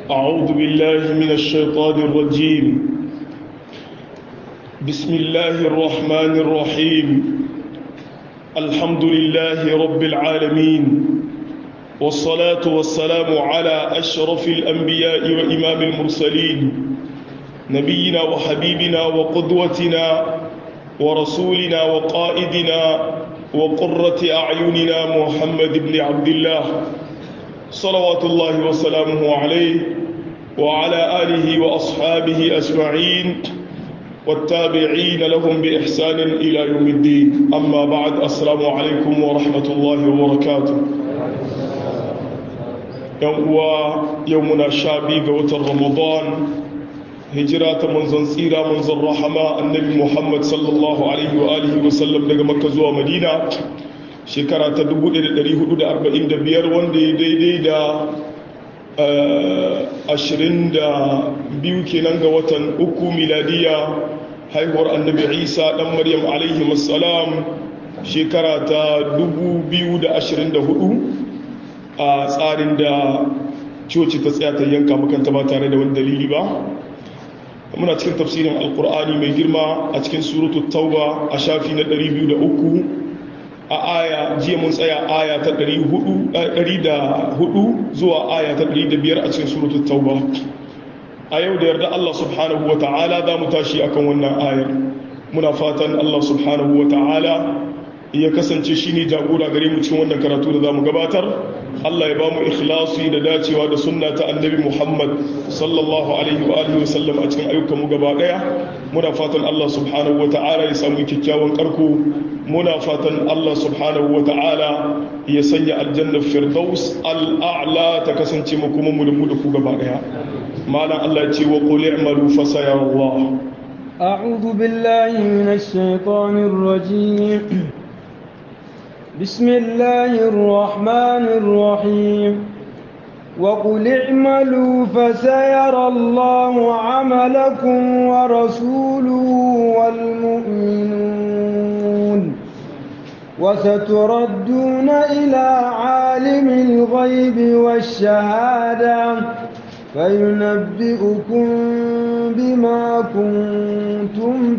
أعوذ بالله من الشيطان الرجيم بسم الله الرحمن الرحيم الحمد لله رب العالمين والصلاة والسلام على أشرف الأنبياء وإمام المرسلين نبينا وحبيبنا وقدوتنا ورسولنا وقائدنا وقرة أعيننا محمد بن عبد الله صلوات الله وسلامه عليه وعلى آله وأصحابه أجمعين والتابعين لهم بإحسان إلى يوم الدين أما بعد السلام عليكم ورحمة الله وبركاته يوم يومنا شابي قوة رمضان hijira ta manzon tsira manzon rahama annabi muhammad sallallahu alaihi wa alihi wa sallam daga makka zuwa madina shekara ta 1445 wanda ya daidai da 22 kenan ga watan uku miladiya haihuwar annabi isa dan maryam alaihi wassalam shekara ta 2024 a tsarin da coci ta tsaya ta yanka makanta ba tare da wani dalili ba muna cikin tafsirin alkur'ani mai girma a cikin suratu tauba a shafi na 203 a aya jiya mun tsaya aya ta 104 zuwa aya ta 105 a cikin suratu tauba a yau da yarda Allah subhanahu wa ta'ala za mu tashi akan wannan ayar muna fatan Allah subhanahu wa ta'ala ya kasance shi ne jagora gare mu cikin wannan karatu da za mu gabatar Allah ya ba mu ikhlasi da dacewa da sunna ta annabi Muhammad sallallahu alaihi wa alihi wa sallam a cikin ayyukan mu gaba daya muna fatan Allah subhanahu wa ta'ala ya samu kyakkyawan karko muna fatan Allah subhanahu wa ta'ala ya sanya aljanna firdaus al'a'la ta kasance mu kuma mu da mu da ku gaba daya malam Allah ya ce wa qul i'malu fa sayarallah أعوذ بالله من الشيطان الرجيم بسم الله الرحمن الرحيم وقل اعملوا فسيرى الله عملكم ورسوله والمؤمنون وستردون إلى عالم الغيب والشهادة فينبئكم بما كنتم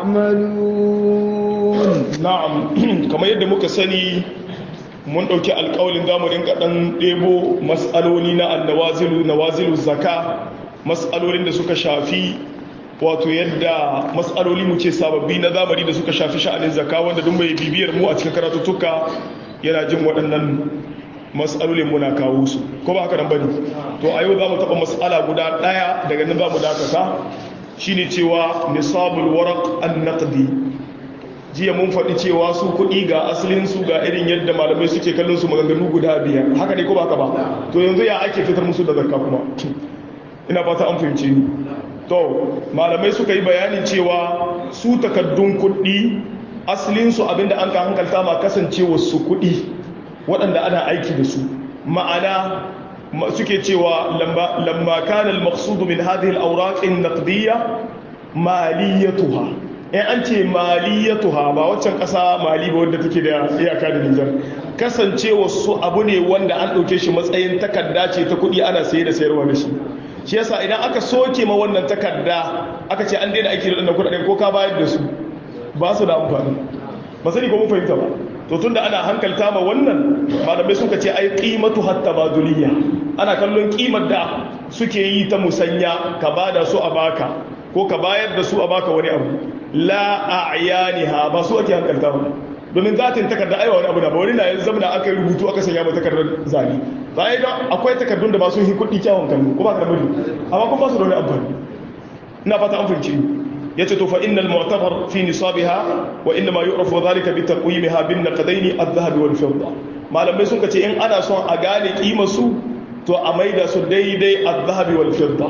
تعملون na'am kamar yadda muka sani mun ɗauki alƙawalin zamu rinka ɗan ɗebo matsaloli na annawazilu nawazilu zaka matsalolin da suka shafi wato yadda matsaloli mu ce sababbi na zamani da suka shafi sha'anin zaka wanda duk mai bibiyar mu a cikin karatuttuka yana jin waɗannan matsalolin muna kawo su ko ba haka nan bane to a yau za mu taɓa matsala guda ɗaya daga nan za mu dakata shine cewa nisabul waraq an-naqdi jiya mun faɗi cewa su kuɗi ga asalin su ga irin yadda malamai suke kallon su maganganu guda biyar haka ne ko ba ka ba to yanzu ya ake fitar musu da zakka kuma ina fata an fahimce ni to malamai suka yi bayanin cewa su takaddun kuɗi asalin su abinda an ka hankalta ma kasancewa su kuɗi waɗanda ana aiki da su ma'ana suke cewa lamma kana al-maqsud min hadhihi al-awraq an-naqdiyya maliyatuha in an ce maliyatuha ba waccan ƙasa mali ba wadda take da iyaka da Nijar kasancewa su abu ne wanda an ɗauke shi matsayin takarda ce ta kuɗi ana saye da sayarwa da shi shi yasa idan aka soke ma wannan takarda aka ce an daina aiki da wannan kuɗaɗen ko ka bayar da su ba su da amfani ba sani ko mun fahimta ba to tunda ana hankalta ma wannan malamai suka ce ai qimatu hatta baduliyya ana kallon kimar da suke yi ta musanya ka bada su a baka ko ka bayar da su a baka wani abu la a'yaniha ba su ake hankalta ba domin zatin takarda aiwa wani abu da ba wani na yanzu zamana aka yi rubutu aka sanya ba takardar zane za a yi don akwai takardun da ba sun yi kuɗi kyawun kallo ko ba ka da bari amma kuma ba su da wani amfani ina fata an fahimci ya ce to fa innal mu'tabar fi nisabiha wa inna ma yu'rafu dhalika bi taqwimiha bin naqdaini adh-dhahab wal fidda malamai sun ce in ana son a gane kimar su to a maida su daidai adh-dhahab wal fidda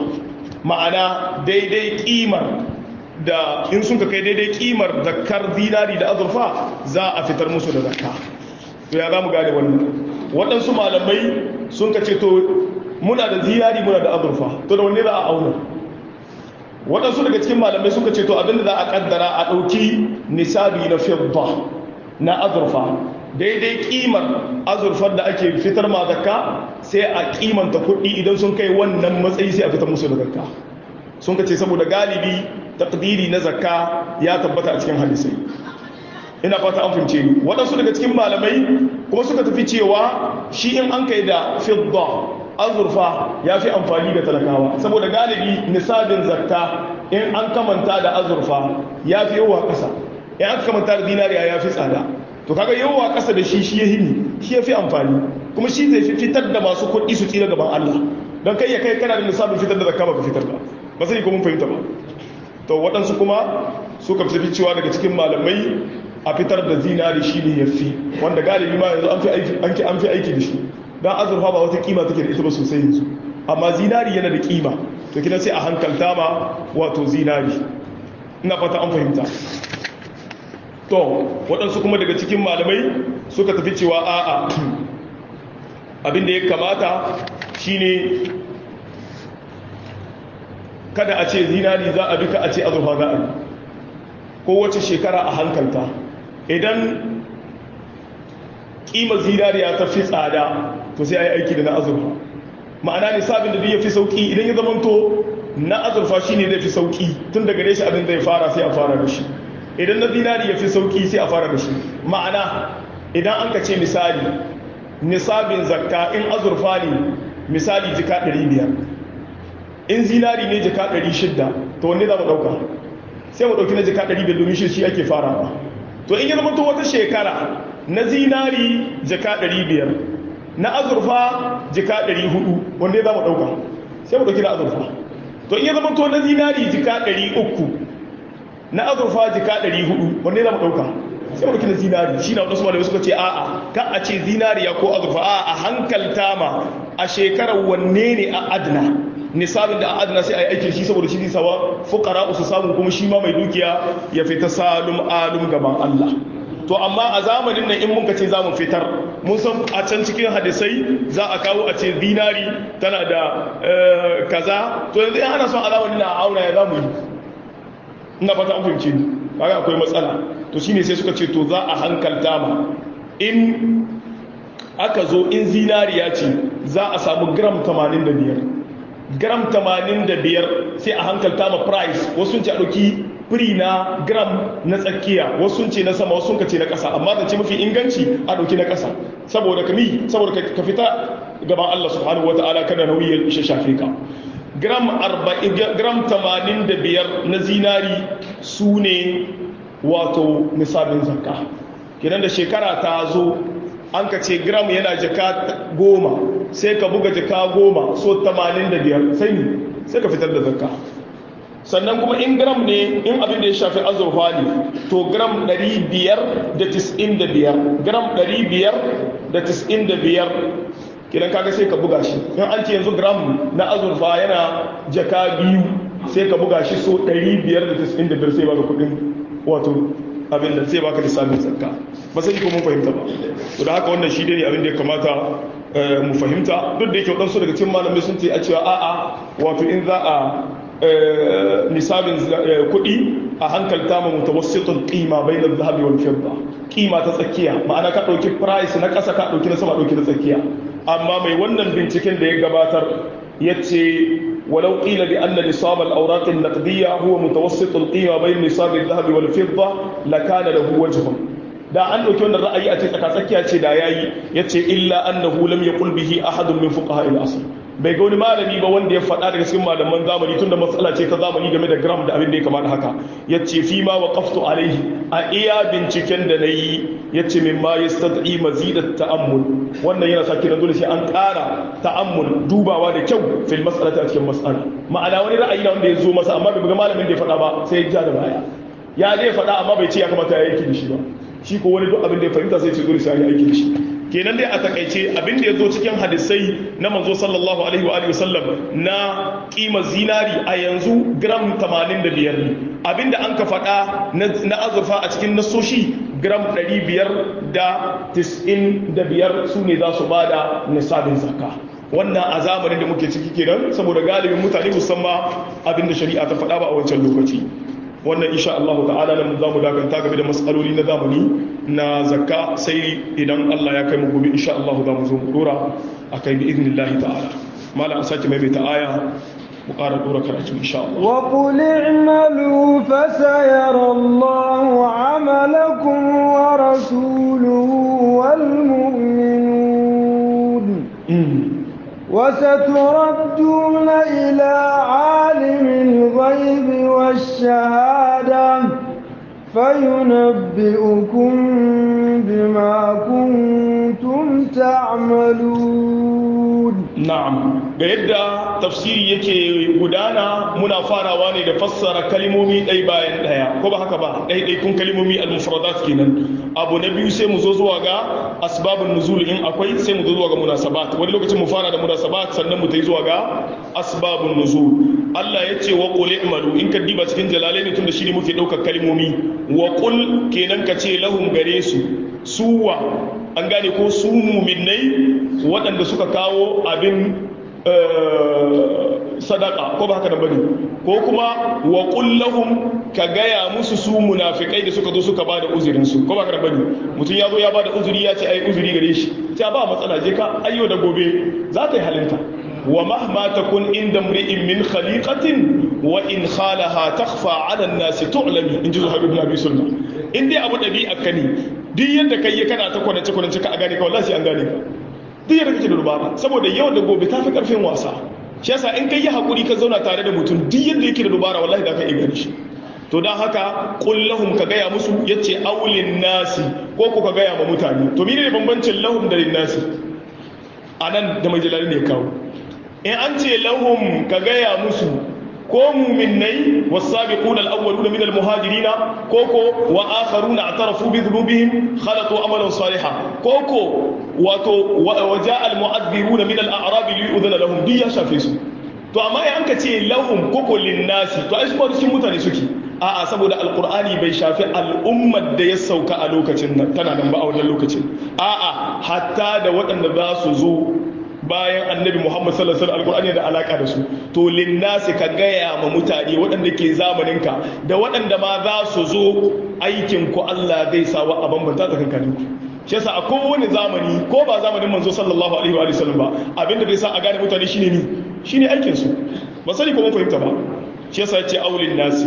ma'ana daidai kimar da in sun ka kai daidai kimar zakar zinari da azurfa za a fitar musu da zakka to ya za mu gane wannan waɗansu malamai sun ka ce to muna da zinari muna da azurfa to da wanne za a auna waɗansu daga cikin malamai suka ce to abinda za a kaddara a ɗauki nisabi na fidda na azurfa daidai kimar azurfar da ake fitar ma zakka sai a kimanta kuɗi idan sun kai wannan matsayi sai a fitar musu da zakka sun ka ce saboda galibi takdiri na zakka ya tabbata a cikin hadisai ina fata an fahimce ni waɗansu daga cikin malamai kuma suka tafi cewa shi in an kai da fidda azurfa ya fi amfani da talakawa saboda galibi nisabin zakka in an kamanta da azurfa ya fi yawa ƙasa in an kamanta da dinariya ya fi tsada to kaga yawa ƙasa da shi shi ya hini shi ya fi amfani kuma shi zai fi fitar da masu kuɗi su tsira gaban Allah don kai ya kai kana da nisabin fitar da zakka ba ka fitar ba ba sai ko mun fahimta ba to waɗansu kuma suka fi cewa daga cikin malamai a fitar da zinari shi ne ya fi wanda galibi ma yanzu an fi aiki da shi don azurfa ba wata kima take da ita ba sosai yanzu amma zinari yana da kima to kina sai a hankalta ma wato zinari ina fata an fahimta to waɗansu kuma daga cikin malamai suka tafi cewa a'a abin da ya kamata shine kada a ce zinari za a duka a ce azurfa za a yi kowace shekara a hankalta idan ƙimar zinariya ta fi tsada to sai a yi aiki da na azurfa ma'ana nisabin da ya fi sauƙi idan ya zamanto na azurfa shi ne zai fi sauƙi tun daga shi abin zai fara sai a fara da shi idan na zinari ya fi sauƙi sai a fara da shi ma'ana idan an ka ce misali nisabin zakka in azurfa ne misali jika 500 in zinari ne jika 600 to wanne za mu ɗauka sai mu ɗauki na jika 500 domin shi shi ake farawa to in ya zama to wata shekara na zinari jika 500 na azurfa jika 400 wanda za mu ɗauka sai mu ɗauki na azurfa to in ya zama to na zinari jika 300 na azurfa jika 400 wanda za mu ɗauka sai mu ɗauki na zinari shi na wadansu malamai suka ce a'a ka a ce zinariya ko azurfa a'a a hankalta ma a shekarar wanne ne a adna nisabin da a adana sai a yi aikin shi saboda shi zai sawa fukara su samu kuma shi ma mai dukiya ya fita salum alum gaban Allah to amma a zamanin nan in muka ce za mu fitar mun san a can cikin hadisai za a kawo a ce zinari tana da kaza to yanzu in ana son alamun na auna ya za mu yi ina fata an fahimci ni kaga akwai matsala to shine sai suka ce to za a hankalta ma in aka zo in zinariya ce za a samu gram 85 gram 85 sai a hankalta ma price wasu ce a ɗauki firi na gram na tsakiya wasu ce na sama wasu ce na ƙasa amma zance mafi inganci a ɗauki na ƙasa saboda kami saboda ka fita gaban Allah subhanahu wa ta'ala kada nauyi ya ishe shafe ka gram 85 na zinari su ne wato nisabin zakka kidan da shekara ta zo an ka ce gram yana jaka goma sai ka buga jaka goma so 85 sai ne sai ka fitar da zakka sannan kuma in gram ne in abin da ya shafi azurfa ne to gram 595 gram 595 kidan kaga sai ka buga shi in an ce yanzu gram na azurfa yana jaka biyu sai ka buga shi so 595 sai baka kudin wato abin da sai baka lissafin zakka ba sai ko mun fahimta ba to da haka wannan shi ne abin da ya kamata mu fahimta duk da yake wadansu daga cikin malamai sun ce a cewa a'a wato in za a nisabin kuɗi a hankalta ma mutawassitun qima bainal zahabi wal fidda qima ta tsakiya ma'ana ka dauki price na ƙasa ka dauki na sama dauki na tsakiya amma mai wannan binciken da ya gabatar yace ولو قيل بأن نصاب الأوراق النقدية هو متوسط القيمة بين نصاب الذهب والفضة لكان له وجه da an ɗauki wannan ra'ayi a cikin tsakiya ce da yayi yace illa annahu lam yaqul bihi ahadun min fuqaha al-asr bai ga wani malami ba wanda ya faɗa daga cikin malaman zamani tunda matsala ce ta zamani game da gram da abin da ya kamata haka yace fi ma waqaftu alaihi a iya binciken da nayi yace min ma yastad'i mazidat ta'ammul wannan yana sa kina dole sai an ƙara ta'ammul dubawa da kyau fil mas'alati a cikin mas'ala ma'ana wani ra'ayi na wanda ya zo masa amma bai ga malamin da ya faɗa ba sai ya ja da baya ya dai faɗa amma bai ce ya kamata ya yi aiki da shi ba shi ko wani duk abin da ya fahimta sai ce dole sai ya aiki da shi kenan dai a takaice abin da ya zo cikin hadisai na manzo sallallahu alaihi wa alihi wasallam na kima zinari a yanzu gram 85 ne abin da an ka faɗa na azurfa a cikin nasoshi gram 595 su ne za su bada nisabin zakka wannan a zamanin da muke ciki kenan saboda galibin mutane musamman abin da shari'a ta faɗa ba a wancan lokaci wannan insha Allah ta'ala nan zamu dakanta game da mas'aloli na zamani na zakka sai idan Allah ya kai mu gobe insha Allah za mu zo mu dora akai bi idnillahi ta'ala mala an sake maimaita aya mu ƙara dora karatu insha Allah wa qul i'malu fasayara Allahu 'amalakum wa rasuluhu wal mu'minun وستردون إلى عالم الغيب والشهادة فينبئكم بما كنتم تعملون na'am ga yadda tafsiri yake gudana muna farawa ne da fassara kalimomi ɗai bayan ɗaya ko ba haka ba ɗaiɗaikun kalimomi al-mufradat kenan abu na biyu sai mu zo zuwa ga asbabun nuzul in akwai sai mu zo zuwa ga munasabat wani lokacin mu fara da munasabat sannan mu tai zuwa ga asbabun nuzul Allah ya ce wa qul i'malu in ka diba cikin jalalaini tun da shi ne muke ɗaukar kalimomi wa qul kenan ka ce lahum gare su suwa an gane ko su muminai waɗanda suka kawo abin sadaka ko ba haka da bane ko kuma wa kullahum ka gaya musu su munafikai da suka zo suka bada uzurin su ko ba haka da bane mutum ya zo ya bada uzuri ya ce ai uzuri gare shi ta ba matsala je ka ayyo da gobe za ta yi halinta wa mahma takun inda mri'in min khaliqatin wa in khalaha takhfa 'ala an-nas tu'lami in ji zuhair ibn abi sulma in dai abu dabi'a kani duk yadda kai kana ta kwanace kwanace ka a gane ka wallahi sai an gane ka duk yadda kake da dubara saboda yau da gobe ta fi karfin wasa shi yasa in kai yi hakuri ka zauna tare da mutum duk yadda yake da dubara wallahi da ka iya gane shi to don haka kullahum ka gaya musu yace aulin nasi ko ku ka gaya ma mutane to mene ne bambancin lahum da nasi anan da mai jalali ne kawo in an ce lahum ka gaya musu ko muminnai wasabiquna al-awwaluna min al-muhajirin koko wa akharuna atarafu bi dhunubihim khalatu amalan salihan koko wato wa jaa al-mu'adhdhiruna min al-a'rab li yu'dhana lahum bi ya shafe su to amma in anka ce lahum koko lin-nasi to ai su ba cikin mutane suke a'a saboda alqur'ani bai shafi al'ummar da ya sauka a lokacin nan tana nan ba a wannan lokacin a'a hatta da waɗanda za su zo bayan annabi Muhammad sallallahu alaihi wasallam alqur'ani da alaka da su to linnasi ka gaya ma mutane waɗanda ke zamanin ka da waɗanda ma za su zo aikin ku Allah zai sa wa a bambanta tsakankanin ku shi yasa a kowane zamani ko ba zamanin manzo sallallahu alaihi wa sallam ba abinda zai sa a gane mutane shine ni shine aikin su ba sani ko mun fahimta ba shi yasa ya ce aulin nasi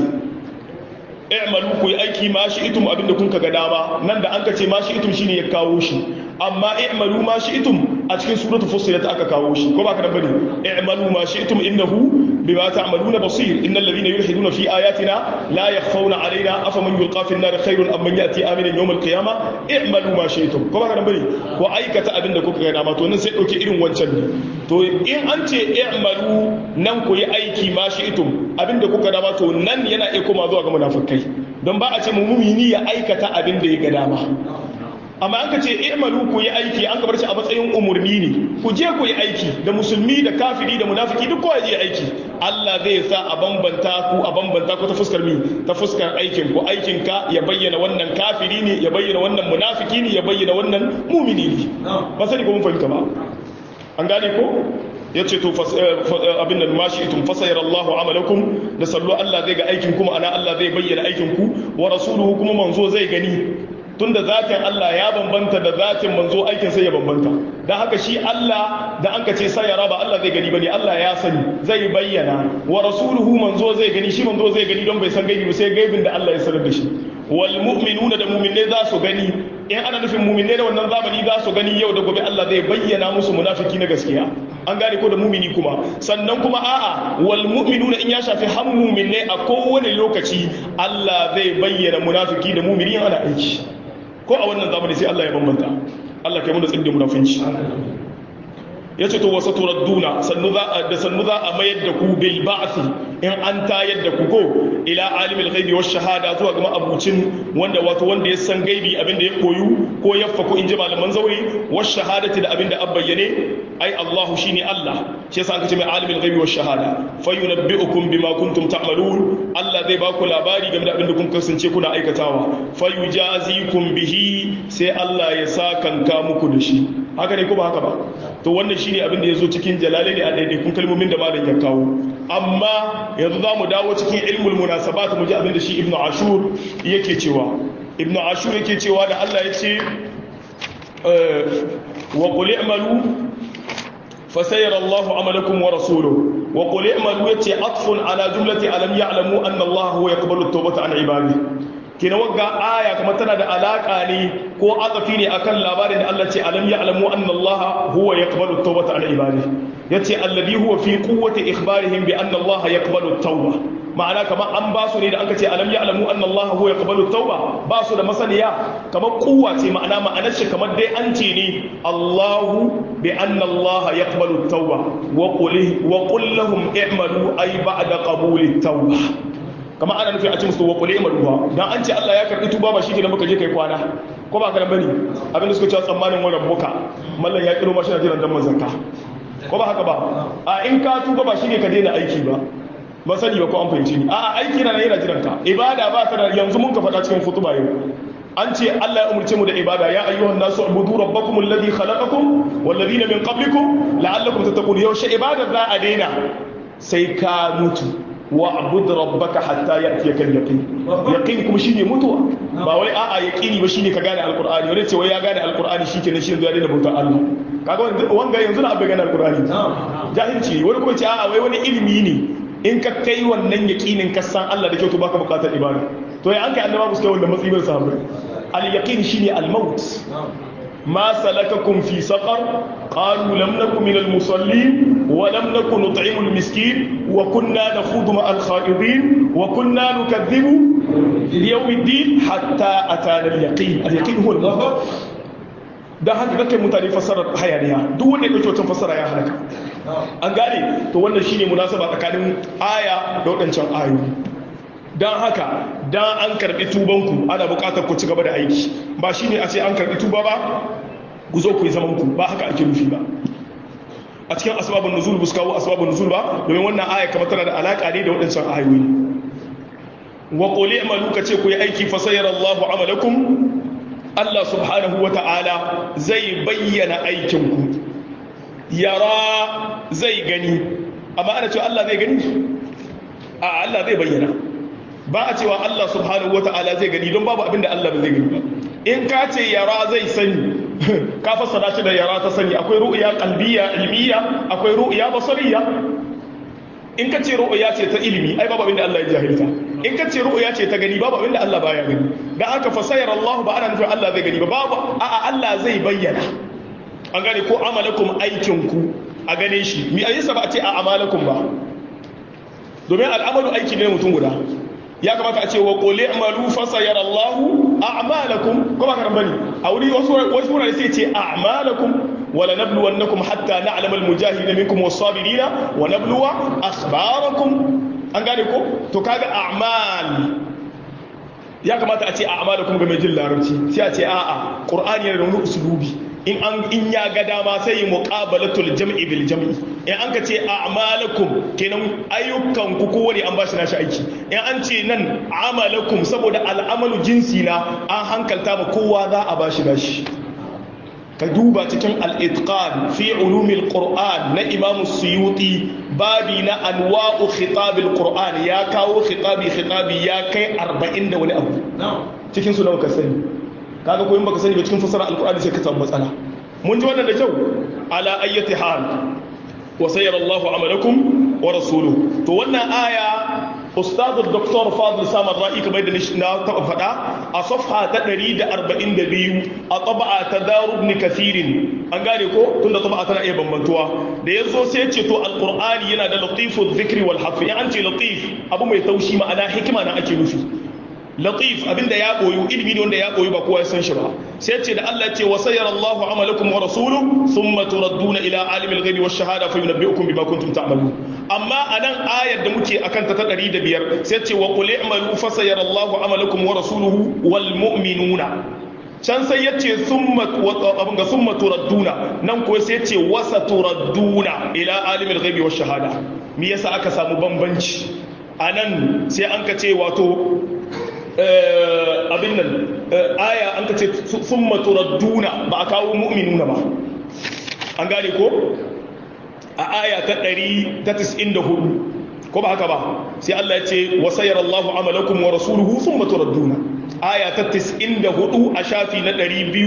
i'malu ku yi aiki ma shi itum abinda kun ka ga dama nan da an ka ce ma shi itum shine ya kawo shi amma i'malu ma shi itum a cikin suratul fussilat aka kawo shi ko ba ka da bane i'malu ma shi itum innahu bima ta'maluna basir innal ladhina yulhiduna fi ayatina la yakhfawna alaina afaman yulqa fi an-nar khairun am man yati aminan yawm al-qiyamah i'malu ma shi itum ko ba ka da bane ko aikata abinda kuka ga dama to nan sai dauke irin wancan ne to in an ce i'malu nan ku yi aiki ma shi itum abinda kuka dama to nan yana iya koma zuwa ga munafikai don ba a ce mumini ya aikata abin da ya ga dama amma an ka ce i'malu ku yi aiki an ka bar shi a matsayin umurni ne ku je ku yi aiki da musulmi da kafiri da munafiki duk kowa je aiki Allah zai sa a bambanta ku a bambanta ku ta fuskar mi ta fuskar aikin ku aikin ka ya bayyana wannan kafiri ne ya bayyana wannan munafiki ne ya bayyana wannan mumini ne ba sani ko mun fahimta ba an gane ko ya ce to abin da mashi itun fasayar Allahu amalakum da sallo Allah zai ga aikin kuma ana Allah zai bayyana aikin ku wa rasuluhu kuma manzo zai gani tunda zatin Allah ya bambanta da zatin manzo aikin sai ya bambanta dan haka shi Allah da an ka ce sayara ba Allah zai gani bane Allah ya sani zai bayyana wa rasuluhu manzo zai gani shi manzo zai gani don bai san gaibi sai gaibin da Allah ya sanar da shi wal mu'minuna da mu'minai za su gani in ana nufin mu'minai da wannan zamani za su gani yau da gobe Allah zai bayyana musu munafiki na gaskiya an gane ko da mumini kuma sannan kuma a'a wal mu'minuna in ya shafi har mu'minai a kowane lokaci Allah zai bayyana munafiki da mu'mini ana aiki ko a wannan zamani sai Allah ya bambanta Allah kai mu da tsindin munafinci ya ce to wasu turadduna da sannu za a mayar da ku bil ba'asi in an tayar da ku ko ila alimul ghaibi wash shahada zuwa ga abucin wanda wato wanda ya san gaibi abinda ya koyu ko ya faku in ji malaman zauri wash shahadati da abinda an bayyane ai Allah shine Allah shi yasa aka ce mai alimul ghaibi wash shahada fayunabbi'ukum bima kuntum ta'malun Allah zai ba ku labari game da abinda kun kasance kuna aikatawa fayujazikum bihi sai Allah ya sa kanka muku da shi haka ne ko ba haka ba to wannan shine abin da yazo cikin jalalaini a daidaikun kalmomin da malam ya kawo amma yanzu za mu dawo cikin ilmul munasabat mu ji abin da shi ibnu ashur yake cewa ibnu ashur yake cewa da Allah ya ce wa qul i'malu fasayara Allahu amalakum wa rasuluhu wa qul i'malu yace atfun ala jumlati alam ya'lamu anna Allah huwa yaqbalu at-tawbata an ibadihi kina wagga aya kuma tana da alaka ne ko atafi ne akan labarin da Allah ce alam ya'lamu anna Allah huwa yaqbalu at-tawbata an ibadihi yace alladhi huwa fi quwwati ikhbarihim bi anna Allah yaqbalu at-tawba ma'ana kamar an ba su ne da anka ce alam ya'lamu anna Allah huwa yaqbalu at-tawba ba su da masaniya kamar kuwa ce ma'ana ma'anar shi kamar dai an ce ne Allahu bi anna Allah yaqbalu at-tawba wa qul wa qul lahum i'malu ay ba'da qabuli at-tawba kama ana nufin a ce musu wa kule maruwa dan an ce Allah ya karbi tuba ba shi kenan muka je kai kwana ko ba karan bane abin da suka cewa tsammanin wa rabbuka mallan ya kiro mashi na jiran dan mazanka ko ba haka ba a in ka tuba ba shi ne ka daina aiki ba ba sani ba ko an fahimci ni a aiki na yana jiran ka ibada ba ta da yanzu mun ka faɗa cikin kutuba yau an ce Allah ya umurce mu da ibada ya ayyuhan nasu ubudu rabbakum alladhi khalaqakum wal ladina min qablikum la'allakum tattaqun yaushe ibada za a daina sai ka mutu wa'bud rabbaka hatta ya'tiyaka al-yaqin yaqin kuma shine mutuwa ba wai a'a yaqini ba shine ka gane alqur'ani wani ce wai ya gane alqur'ani shikenan shi yanzu ya daina bautar Allah kaga wanga yanzu na abin gane alqur'ani jahilci wani kuma ce a'a wai wani ilimi ne in ka kai wannan yaqinin ka san Allah da kyau to baka bukatar ibada to ya an kai annabawa su kai wannan matsayin sahabbai al-yaqin shine al-maut ما سلككم في سقر قالوا لم نكن من المصلين ولم نكن نطعم المسكين وكنا نخوض مع الخائضين وكنا نكذب بيوم الدين حتى أتانا اليقين اليقين هو الموت da haka kake mutane fassarar hayaniya duk wanda ya dauki wata fassara ya halaka an gane to wannan shine munasaba tsakanin aya da wadancan ayoyi don haka don an karɓi tubanku ana buƙatar ku ci gaba da aiki ba shi ne a ce an karɓi tuba ba ku zo ku yi zamanku ba haka ake nufi ba a cikin asbabun nuzul bu kawo asbabun nuzul ba domin wannan aya kamar tana da alaƙa ne da waɗancan ayoyi wa quli amalu ka ce ku yi aiki fa sayyara Allahu amalakum Allah subhanahu wa ta'ala zai bayyana aikinku yara zai gani amma ana cewa Allah zai gani a Allah zai bayyana ba a cewa Allah subhanahu wa ta'ala zai gani don babu abin da Allah ba zai gani ba in ka ce yara zai sani ka fassara shi da yara ta sani akwai ru'ya qalbiyya ilmiya akwai ru'ya basariya in ka ce ru'ya ce ta ilimi ai babu abin da Allah ya jahilta in ka ce ru'ya ce ta gani babu abin da Allah baya gani dan haka fasayar Allah ba ana nufin Allah zai gani ba babu a'a Allah zai bayyana an gane ko amalakum aikin ku a gane shi mi ayyasa ba a ce a amalakum ba domin al'amalu aiki ne mutum guda ya kamata a ce wa qul i'malu fa sayara Allahu a'malakum kuma karan bane a wuri wasu wasu wurare sai ce a'malakum wala nabluwannakum hatta na'lama al-mujahidina minkum was-sabirina wa nabluwa akhbarakum an gane ko to kaga a'mal ya kamata a ce a'malakum ga mai jin larabci sai a ce a'a qur'ani yana da wani usulubi in an in ya ga dama sai yi muqabalatul jam'i bil jam'i in an ka ce a'malakum kenan ayyukan ku kowane an bashi nashi aiki in an ce nan amalakum saboda al'amalu jinsi na an hankalta ma kowa za a bashi nashi ka duba cikin al-itqan fi ulumil qur'an na imam suyuti babi na anwa'u khitabil qur'an ya kawo khitabi khitabi ya kai 40 da wani abu cikin su nawa ka sani kaga ko in baka sani ba cikin fasara alqur'ani sai ka samu matsala mun ji wannan da kyau ala ayyati hal wa sayyara Allahu amalakum wa rasuluhu to wannan aya ustad dr fadl samar ra'i kamar da na taba fada a safha ta 142 a tab'a ta darub ibn kathirin an gane ko tunda tab'a tana iya bambantuwa da yazo sai ya ce to alqur'ani yana da latifu dhikri wal hafi an ce latif abu mai taushi ma'ana hikima na ake nufi latif abinda ya koyu ilimi ne wanda ya koyu ba kowa ya san shi ba sai ce da Allah ce wa sayyara Allahu amalakum wa rasuluhu thumma turadduna ila alimil ghaibi wash shahada fa yunabbi'ukum bima kuntum ta'malun amma anan ayar da muke akan ta ta 105 sai ce wa qul i'malu fa sayyara Allahu amalakum wa rasuluhu wal mu'minuna can sai ya ce abin ga summa turadduna nan ko sai ce wasa turadduna ila alimil ghaibi wash shahada me yasa aka samu bambanci anan sai an ka ce wato abin nan aya an ka ce sun maturadduna ba a kawo mu'minuna ba an gane ko a aya ta 194 ko ba haka ba sai Allah ya ce wa sayyara Allahu amalakum wa rasuluhu thumma turadduna aya ta 94 a shafi na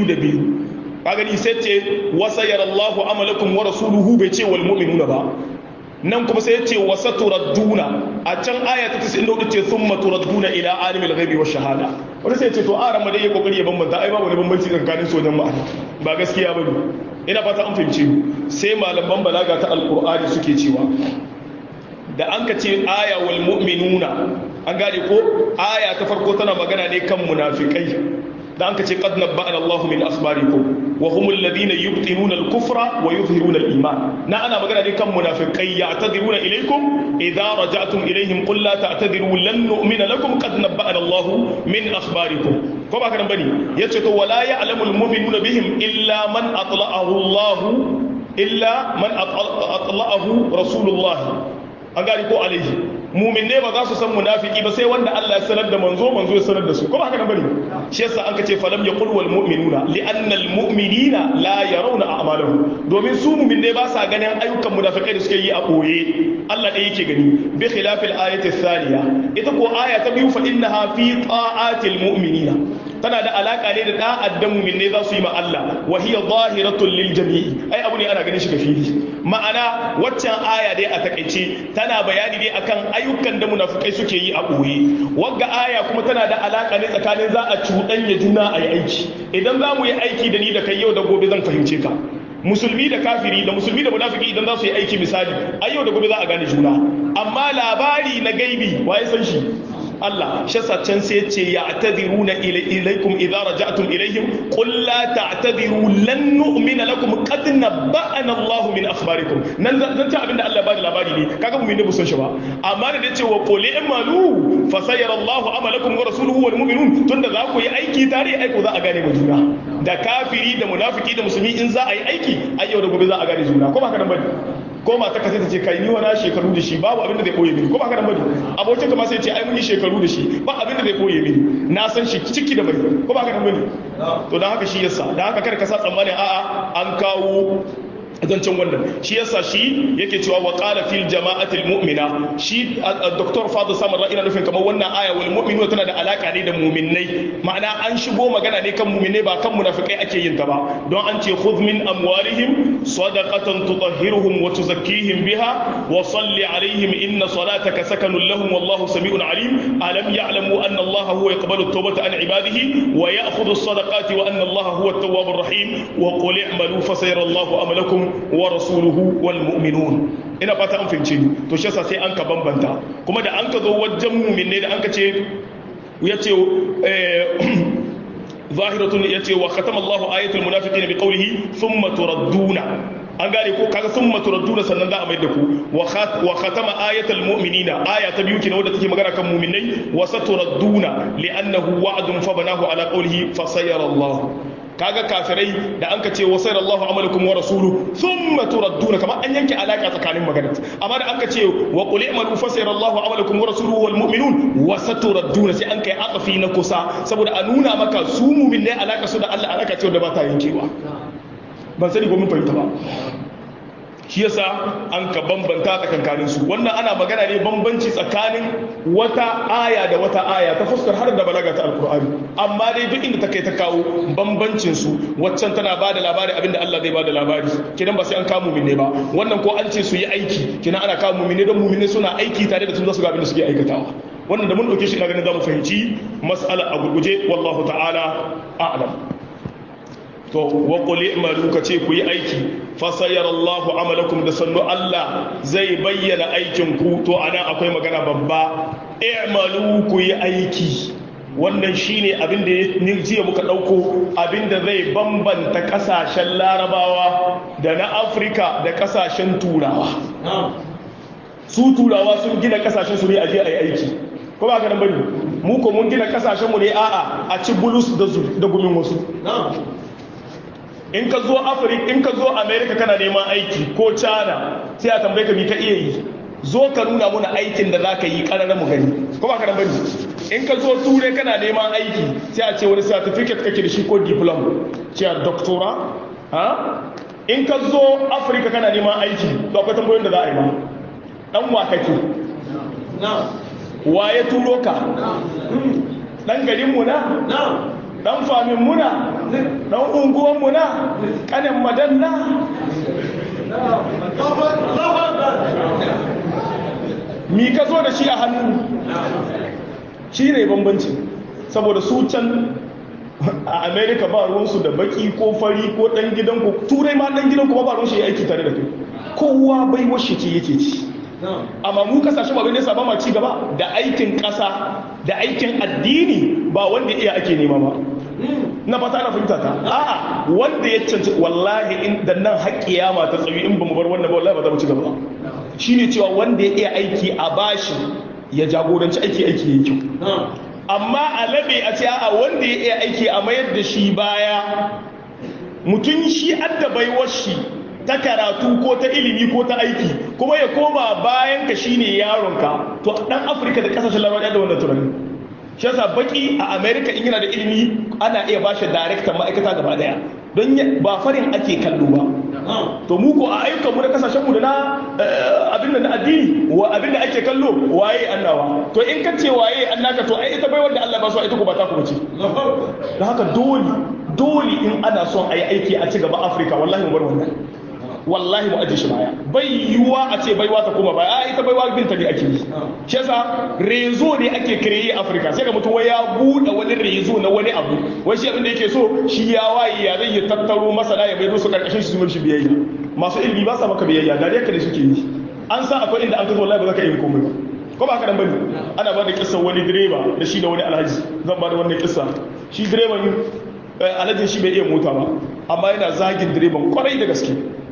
202 kaga ni sai ce wa sayyara Allahu amalakum wa rasuluhu bai ce wal mu'minuna ba nan kuma sai ya ce wa saturadduna a can aya ta 94 ce thumma turadduna ila alimil ghaibi wash shahada wanda sai ya ce to a rama dai ya kokari ya bambanta ai ba wani bambanci tsakanin sojan ma'ana ba gaskiya bane ina fata an fahimce sai malaman balaga ta alqur'ani suke cewa da an ka ce aya wal mu'minuna an gane ko aya ta farko tana magana ne kan munafikai da an ka ce qad nabba'ana Allahu min asbarikum wa humul ladina yubtinuna al-kufra wa yuzhiruna al-iman na ana magana ne kan munafikai ya'tadiruna ilaykum idza raja'tum ilayhim qul la ta'tadiru lan nu'mina lakum qad nabba'ana Allahu min akhbarikum ko ba ka nan bane yace to wala ya'lamu al-mu'minuna bihim illa man atla'ahu Allah illa man atla'ahu rasulullah an gani ko alaihi mumin ne ba za su san munafiki ba sai wanda Allah ya sanar da manzo manzo ya sanar da su kuma haka nan bane shi yasa an kace falam yaqul wal mu'minuna li anna al mu'minina la yarawna a'malahum domin su mumin ne ba sa ganin ayyukan munafikai da suke yi a boye Allah da yake gani bi khilaf al ayati thaniya ita ko aya ta biyu fa innaha fi ta'atil mu'minina tana da alaka ne da da'ad da mumin ne za su yi ma Allah wa hiya zahiratul lil jami'i ai abu ne ana ganin shi ga fili ma'ana waccan aya dai a takaice tana bayani ne akan ayyukan da munafikai suke yi a ɓoye wagga aya kuma tana da alaƙa ne tsakanin za a cuɗanya juna a yi aiki idan za mu yi aiki da ni da kai yau da gobe zan fahimce ka musulmi da kafiri da musulmi da munafiki idan za su yi aiki misali ai yau da gobe za a gane juna amma labari na gaibi waye san shi Allah shi can sai ce ya atadiruna ilaikum idza raja'tum ilaihim qul la ta'tadiru lan nu'mina lakum qad nabba'ana Allah min akhbarikum nan zan ta abinda Allah ba da labari ne kaga mu ne bu san shi ba amma da ce wa qul i'malu fa sayara Allah amalakum wa rasuluhu wal mu'minun tunda za ku yi aiki tare aiko za a gane mu juna da kafiri da munafiki da musulmi in za a yi aiki ai yau da gobe za a gane juna ko ba ka nan bane ko mata ka sai ta ce kai ni wani shekaru da shi babu abin da zai koye mini ko ba ka nan bane abokin ka ma sai ce ai mun yi shekaru da shi ba abin da zai koye mini na san shi ciki da bai ko ba ka nan bane to dan haka shi yasa dan haka kada ka sa tsammanin a'a an kawo zancen wannan shi yasa shi yake cewa wa qala fil jama'atil mu'mina shi dr fadl samar ina nufin kamar wannan aya wal mu'minu tana da alaka ne da mu'minnai ma'ana an shigo magana ne kan mu'minnai ba kan munafikai ake yin ta ba don an ce khudh min amwalihim sadaqatan tutahhiruhum wa tuzakkihim biha wa salli alaihim inna salataka sakanun lahum wallahu sami'un alim alam ya'lamu anna allaha huwa yaqbalu at-tawbata an ibadihi wa ya'khudhu as-sadaqati wa anna allaha huwa at-tawwabur rahim wa qul i'malu fasayara allahu amalakum wa rasuluhu wal mu'minun ina fata an fahimce ni to shi yasa sai an ka bambanta kuma da an ka zo wajen mu'min ne da an ka ce yace zahiratun yace wa khatama Allahu ayatul munafiqina bi qawlihi thumma turadduna an gane ko kaga thumma turadduna sannan za a mai da ku wa khatama ayatul mu'minina aya ta biyu kenan wadda take magana kan mu'minai wa saturadduna li'annahu wa'dun fa banahu ala qawlihi fa sayara Allah kaga kafirai da an ka ce wasai Allahu amalakum wa rasulu thumma turadduna kamar an yanke alaka tsakanin magana amma da an ka ce wa qul i'malu fa sayara Allahu amalakum wa rasuluhu wal mu'minun wa saturadduna sai an kai aqfi na kusa saboda a nuna maka su mu'min ne alaka su da Allah alaka ce da ba ta yankewa ban sani ko mun fahimta ba shi yasa an ka bambanta tsakankanin su wannan ana magana ne bambanci tsakanin wata aya da wata aya ta fuskar har da balaga ta alkur'ani amma dai duk inda ta kai ta kawo bambancin su waccan tana ba da labari abinda Allah zai ba da labari kidan ba sai an kawo mumine ba wannan ko an ce su yi aiki kidan ana kawo mumine don mumine suna aiki tare da sun zasu ga abinda suke aikatawa wannan da mun dauke shi ina ganin zamu fahimci mas'ala a gurguje wallahu ta'ala a'lam to wa qul i'malu ka ce ku yi aiki fa sayarallahu amalakum da sannu Allah zai bayyana aikin ku to anan akwai magana babba i'malu ku yi aiki wannan shine abin da ni jiya muka dauko abin da zai bambanta kasashen larabawa da na afirka da kasashen turawa su turawa sun gina kasashen su ne a je a yi aiki ko ba ka nan bane mu ko mun gina kasashen mu ne a'a a ci bulus da gumin wasu in ka zo afirka in ka zo america kana neman aiki ko china sai a tambaye ka mi ka iya yi zo ka nuna muna aikin da za ka yi ƙarar mu gani ko ba ka nan bane in ka zo turai kana neman aiki sai a ce wani certificate kake da shi ko diploma ce a doctora ha in ka zo afirka kana neman aiki to akwai tambayoyin da za a yi ma dan wa kake wa ya turo ka dan garin mu na dan famin muna dan unguwan muna kanin madanna mi ka zo da shi a hannu shi ne bambanci saboda su can a america ba ruwansu da baki ko fari ko dan gidanku turai ma dan gidanku ba ruwan shi ya aiki tare da kai kowa bai washe ce yake ci amma mu kasashen ba ne ba ma ci gaba da aikin kasa da aikin addini ba wanda iya ake nema ba na fata na fahimta ta a'a wanda ya canci wallahi in da nan haƙƙiyama ta tsayi in ba mu bar wannan ba wallahi ba za mu ci gaba shine cewa wanda ya iya aiki a bashi ya jagoranci aiki aiki yayi kyau amma a labe a ce a wanda ya iya aiki a mayar da shi baya mutum shi adda baiwar shi ta karatu ko ta ilimi ko ta aiki kuma ya koma bayan ka shine yaronka to dan afirka da kasashen larabawa da wannan tunani shi yasa baki a america in yana da ilimi ana iya bashi daraktan ma'aikata gaba daya don ba farin ake kallo ba to mu ko a ayyukan mu na kasashen mu da na abin da na addini wa abin da ake kallo waye annawa to in ka ce waye annaka to ai ita bai wanda Allah ba so ita ko ba ta ku bace don haka dole dole in ana son ayi aiki a ci gaba Afirka wallahi mu bar wannan wallahi mu aje shi baya bai yiwuwa a ce baiwa ta koma baya a ita baiwa binta ne ake yi shi yasa rezo ne ake kireye afirka sai ga mutum wai ya buɗe wani rezo na wani abu wai shi abin da yake so shi ya waye ya zai ya tattaro masana ya bai su karkashin shi su shi biyayya masu ilimi ba sa maka biyayya da dai ne suke yi an san akwai inda an kazo wallahi ba za ka yi komai ba ko ba haka nan bane ana ba da kissan wani direba da shi da wani alhaji zan ba da wannan kissa shi direban alhajin shi bai iya mota ba amma yana zagin direban kwarai da gaske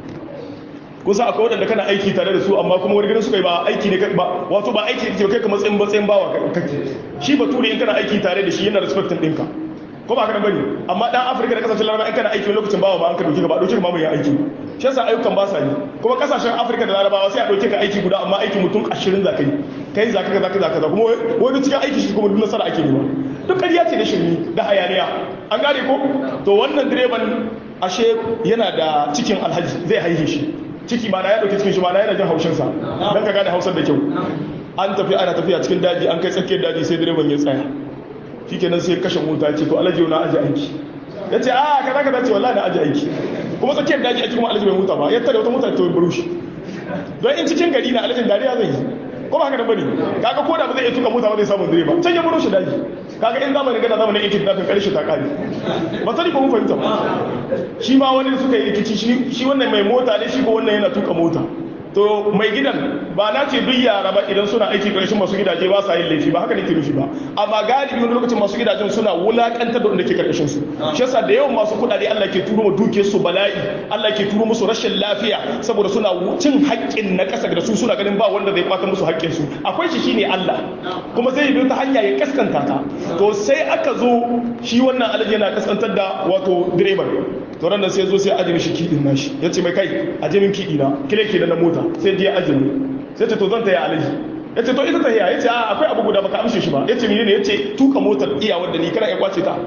kusa akwai waɗanda kana aiki tare da su amma kuma wani gidan suka yi ba aiki ne ba wato ba aiki ne kai ka matsayin matsayin bawa kake shi bature in kana aiki tare da shi yana respectin ɗinka ko ba kana bane amma dan afirka da kasashen laraba in kana aiki lokacin bawa ba an ka dauke ka ba dauke ka ma mai aiki shi yasa ayyukan ba sa yi kuma kasashen afirka da larabawa sai a dauke ka aiki guda amma aiki mutum 20 za ka yi kai za ka za ka za ka kuma wani cikin aiki shi kuma duk nasara ake nema duk ƙarya ce da shirmi da hayaniya an gane ko to wannan direban ashe yana da cikin alhaji zai haihe shi ciki ma na ya dauki cikin shi ma na yana jin haushinsa don ka gane hausar da kyau an tafi ana tafiya cikin daji an kai tsakiyar daji sai direban ya tsaya shi kenan sai kashe mota ce to alaji na aji aiki ya ce a kaza kaza ce wallahi na aji aiki kuma tsakiyar daji ake kuma alaji bai mota ba ya tare wata mota ta buru shi don in cikin gari na alajin dariya zai yi ko ba haka da bane kaga ko da ba zai iya tuka mota ba zai samu direba can ya buru shi daji kaga in zamanin gada zamanin ikin da kan karshe ta kare ba sani ko mun fahimta ba shi ma wani da suka yi rikici shi wannan mai mota ne shi ko wannan yana tuka mota to mai gidan ba na ce duk yara ba idan suna aiki karshen masu gidaje ba sa yin laifi ba haka nake nufi ba amma galibi wani lokacin masu gidajen suna wulakantar da wanda ke karkashin su shi yasa da yawan masu kudade Allah ke turo mu duke su bala'i Allah ke turo musu rashin lafiya saboda suna cin haƙƙin na ƙasa da su suna ganin ba wanda zai kwata musu haƙƙin su akwai shi shine Allah kuma zai bi ta hanya ya kaskanta ta to sai aka zo shi wannan alaji yana kaskantar da wato direban to ran da sai zo sai aje mishi kidin nashi yace mai kai aje min kidi na kile ke da na mota sai je aje ni sai ce to zan taya alaji yace to ita tahiya yace a akwai abu guda baka amshe shi ba yace menene yace tuka motar iya wanda ni kana ya kwace ta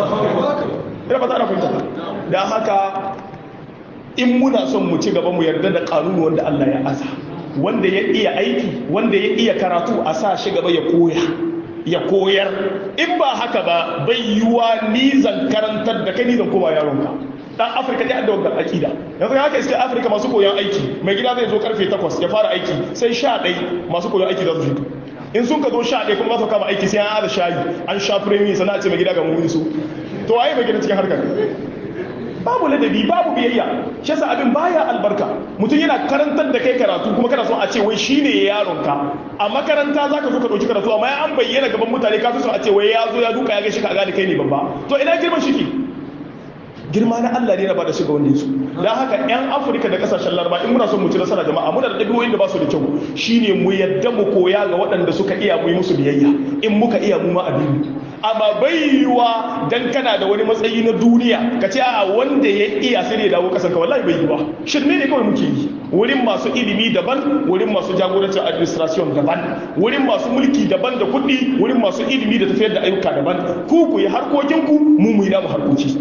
ina ba ta ana fahimta da haka in muna son mu ci gaba mu yarda da kanuni wanda Allah ya asa wanda ya iya aiki wanda ya iya karatu a sa shi gaba ya koya ya koyar in ba haka ba bai yiwa ni zan karantar da kai ni zan koma yaronka dan afirka ya da wannan akida yanzu haka iska afirka masu koyon aiki mai gida zai zo karfe 8 ya fara aiki sai 11 masu koyon aiki za su fito in sun ka zo 11 kuma za su kama aiki sai an ada shayi an sha firemi sana ce mai gida ga mu su to waye mai gida cikin harkar babu ladabi babu biyayya shi yasa abin baya albarka mutum yana karantar da kai karatu kuma kana so a ce wai shine yaronka a makaranta zaka zo ka dauki karatu amma ya an bayyana gaban mutane ka fi so a ce wai ya zo ya duka ya ga shi ka gane kai ne babba to ina girman shiki girma na Allah ne na bada shiga wanda su don haka 'yan afirka da kasashen laraba in muna son mu ci nasara jama'a muna da ɗabi'o'in da ba su da kyau shine mu yadda mu koya ga waɗanda suka iya mu yi musu biyayya in muka iya mu ma abin amma bai yiwa dan kana da wani matsayi na duniya ka ce a wanda ya iya sai ne dawo kasan ka wallahi bai yiwa shirme ne kawai muke yi wurin masu ilimi daban wurin masu jagorancin administration daban wurin masu mulki daban da kuɗi wurin masu ilimi da tafiyar da ayyuka daban ku ku yi harkokinku mu mu yi namu harkoki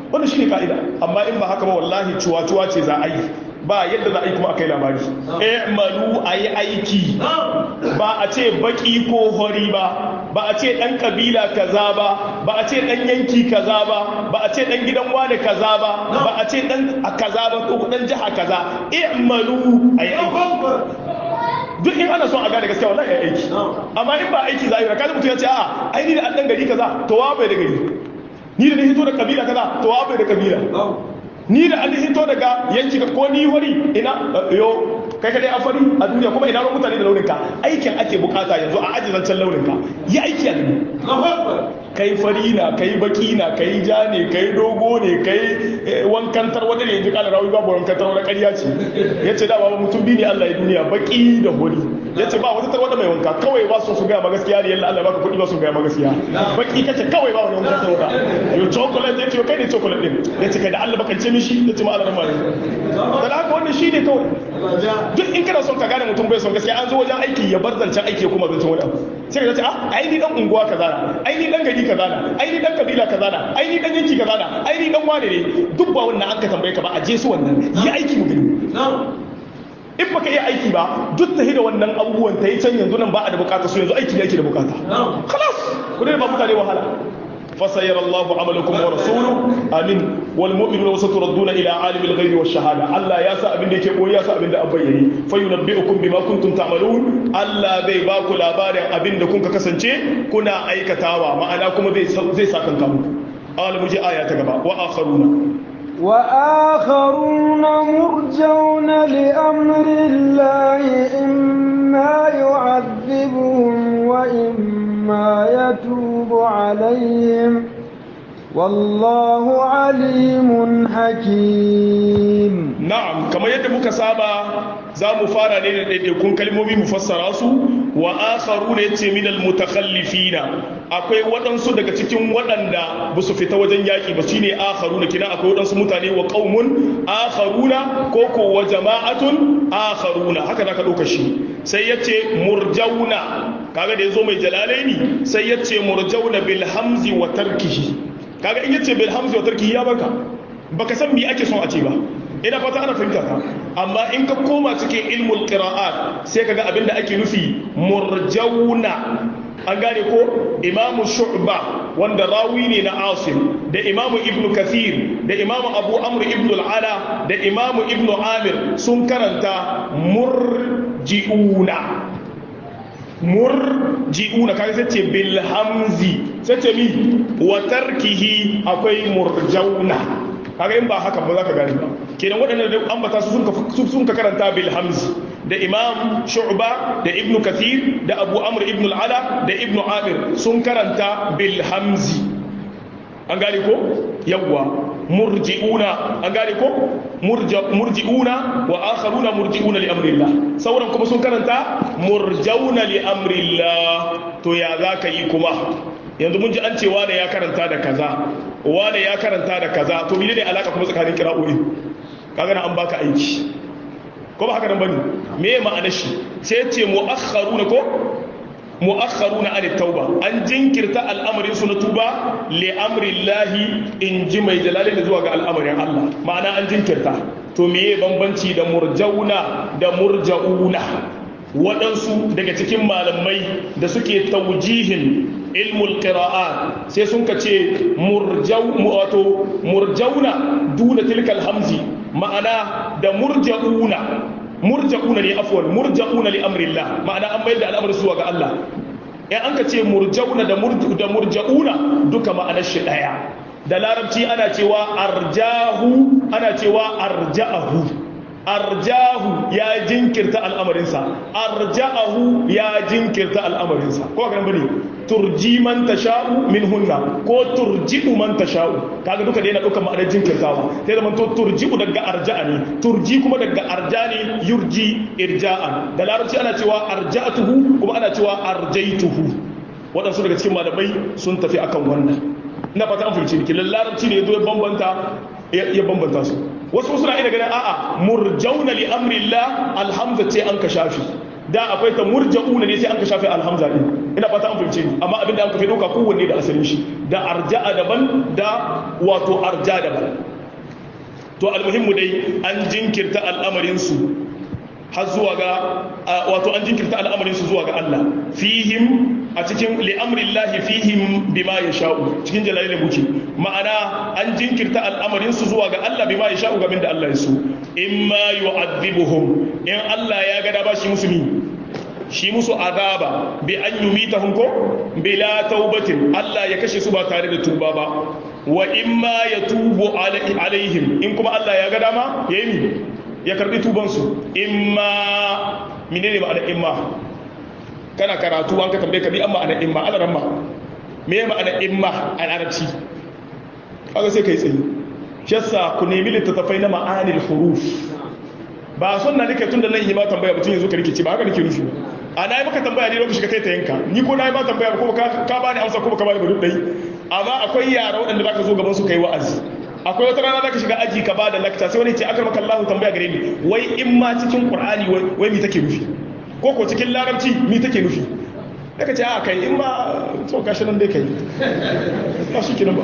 wannan shine ka'ida amma in ba haka ba wallahi cuwa-cuwa ce za a yi ba yadda za a yi kuma a kai labari i'malu a yi aiki ba a ce baki ko hori ba ba a ce dan kabila kaza ba ba a ce dan yanki kaza ba ba a ce dan gidan wane kaza ba ba a ce dan kaza ba ko dan jiha kaza i'malu a yi aiki duk in ana son a gane gaskiya wallahi ya aiki amma in ba aiki za a yi kaza mutum ya ce a ai ni da an dan gari kaza to wa bai da gari ni da ni hito da kabila kaza to wa bai da kabila ni da an hito daga yanki ko ni wari ina yo kai kadai a fari a duniya kuma ina ran mutane da launinka aikin ake bukata yanzu a aji zancen launinka yi aiki a gani kai fari na kai baki na kai ja ne kai dogo ne kai wankantar wani ne yanzu kala rawi babu wankantar wani ƙarya ce ya ce dama mutum biyu ne Allah ya duniya baki da hori ya ce ba wata tarwata mai wanka kawai ba su su gaya ma gaskiya ne yalla Allah baka kuɗi ba su gaya ma gaskiya baki kace kawai ba wani wankan tarwata yo chocolate ya ce kai ne chocolate din ya ce kai da Allah baka ce mishi ya ce ma Allah ramani da haka wannan shi ne kawai duk in kana son ka gane mutum bai son gaskiya an zo wajen aiki ya bar zancen aiki ya kuma zancen wani abu sai ka ce ah ai ni dan unguwa kaza na ai ni dan gari kaza na ai ni dan kabila kaza na ai ni dan yanki kaza na ai ni dan wane ne duk ba wannan an ka tambaye ka ba a je su wannan yi aiki mu gani in baka iya aiki ba duk ta da wannan abubuwan ta yi can yanzu nan ba a da bukata su yanzu aiki ne ake da bukata khalas ku ne ba mutane wahala فسيرى الله عملكم ورسوله امين والمؤمنون وستردون الى عالم الغيب والشهاده الله يا سا ابين دake koyi ya sa abin da abayyani fa yunabbiukum bima kuntum ta'malun Allah zai ba ku labarin abin da kun ka kasance kuna aikatawa ma'ana kuma zai zai sakan ka muku al muji aya ta gaba wa akharuna وآخرون مرجون لأمر الله إما يعذبهم وإما يتوب عليهم والله عليم حكيم na'am kamar yadda muka saba za mu fara ne da ɗaiɗaikun kalmomi mu fassara su wa akharu ne ce minal mutakhallifina akwai waɗansu daga cikin waɗanda ba su fita wajen yaƙi ba shine akharu na kina akwai waɗansu mutane wa qaumun akharuna ko ko wa jama'atun akharuna haka zaka ɗauka shi sai yace murjauna kaga da yazo mai jalalaini sai yace murjauna bil hamzi wa tarkihi kaga in yace bil hamzi wa tarkihi ya baka baka san me ake son a ce ba ina fata ana fahimta ta amma in ka koma cikin ilmul qira'at sai kaga abinda ake nufi murjauna an gane ko imamu shu'ba wanda rawi ne na asim da imamu ibnu kathir da imamu abu amr ibnu al'ala da imamu ibnu amir sun karanta murji'una murji'una kaga sai ce bil hamzi sai ce mi wa tarkihi akwai murjauna kaga in ba haka ba za ka gane ba kenan waɗannan da ambata su sun ka karanta bil hamzi da imam shu'ba da ibn kathir da abu amr ibn al-ala da ibn amir sun karanta bil hamzi an gane ko yawwa murji'una an gane ko murji'una wa akharuna murji'una li amrillah sauran kuma sun karanta murjauna li amrillah to ya zaka yi kuma yanzu mun ji an ce wane ya karanta da kaza wane ya karanta da kaza to mene ne alaka kuma tsakanin kira'o'i kaga na an baka aiki ko ba haka nan bane me ya ma'anar shi sai ce mu'akhkharuna ko mu'akhkharuna an tauba an jinkirta al'amarin su na tuba li amrillahi in ji mai jalali da zuwa ga al'amarin Allah ma'ana an jinkirta to meye bambanci da murjauna da murja'una waɗansu daga cikin malamai da suke taujihin ilmul qira'at sai sun ka ce wato murjauna duna tilkal hamzi ma'ana da murja'una murja'una ne afwan murja'una li amrillah ma'ana an mayar da al'amari zuwa ga Allah in an ka ce murjauna da murja'una duka ma'anar shi daya da larabci ana cewa arjahu ana cewa arja'ahu arjahu ya jinkirta al'amarinsa arja'ahu ya jinkirta al'amarinsa ko kan bane turji man tasha'u min hunna ko turji'u man tasha'u kaga duka da yana dukkan ma'anar jinkirtawa sai da to turji'u daga arja'a ne turji kuma daga arja ne yurji irja'an da larabci ana cewa arja'atuhu kuma ana cewa arjaituhu waɗansu daga cikin malamai sun tafi akan wannan ina fata an fahimci ki larabci ne ya zo ya bambanta ya bambanta su wasu suna ina ganin a'a murjauna li amrillah alhamza ce an ka shafi da akwai ta murja'una ne sai an ka shafe alhamza din ina fata an fahimce ni amma abinda an ka fi dauka kowanne da asalin shi da arja'a daban da wato arja daban to almuhimmu dai an jinkirta al'amarin su har zuwa ga wato an jinkirta al'amarin su zuwa ga Allah fihim a cikin li'amrillahi fihim bima yasha'u cikin jalalin muke ma'ana an jinkirta al'amarin su zuwa ga Allah bima yasha'u gamin da Allah ya so imma yu'adhibuhum in Allah ya ga da ba shi musulmi shi musu azaba bi an yumitahum ko bila taubatin Allah ya kashe su ba tare da tuba ba wa imma yatubu alaihim in kuma Allah ya ga dama yayi ya karbi tubansu imma menene ma'ana imma kana karatu an ka tambaye ka bi amma ana imma ala ramma me ma'ana imma a larabci kaga sai kai tsayi shassa ku nemi littattafai na ma'anil huruf ba sunna nake tun da nan yi ma tambaya mutum yanzu ka rikici ba haka nake nufi a na yi maka tambaya ne lokaci ka kai ta yanka ni ko na yi ma tambaya ko ka ba ni amsa ko ka ba ni ba dai amma akwai yara waɗanda za ka zo gaban su kai wa'azi akwai wata rana zaka shiga aji ka bada lakta sai wani ce akar maka Allah tambaya gare ni wai in ma cikin Qur'ani wai mi take nufi ko ko cikin Larabci mi take nufi daga ce a kai in ma to gashi nan dai kai ba shi kinan ba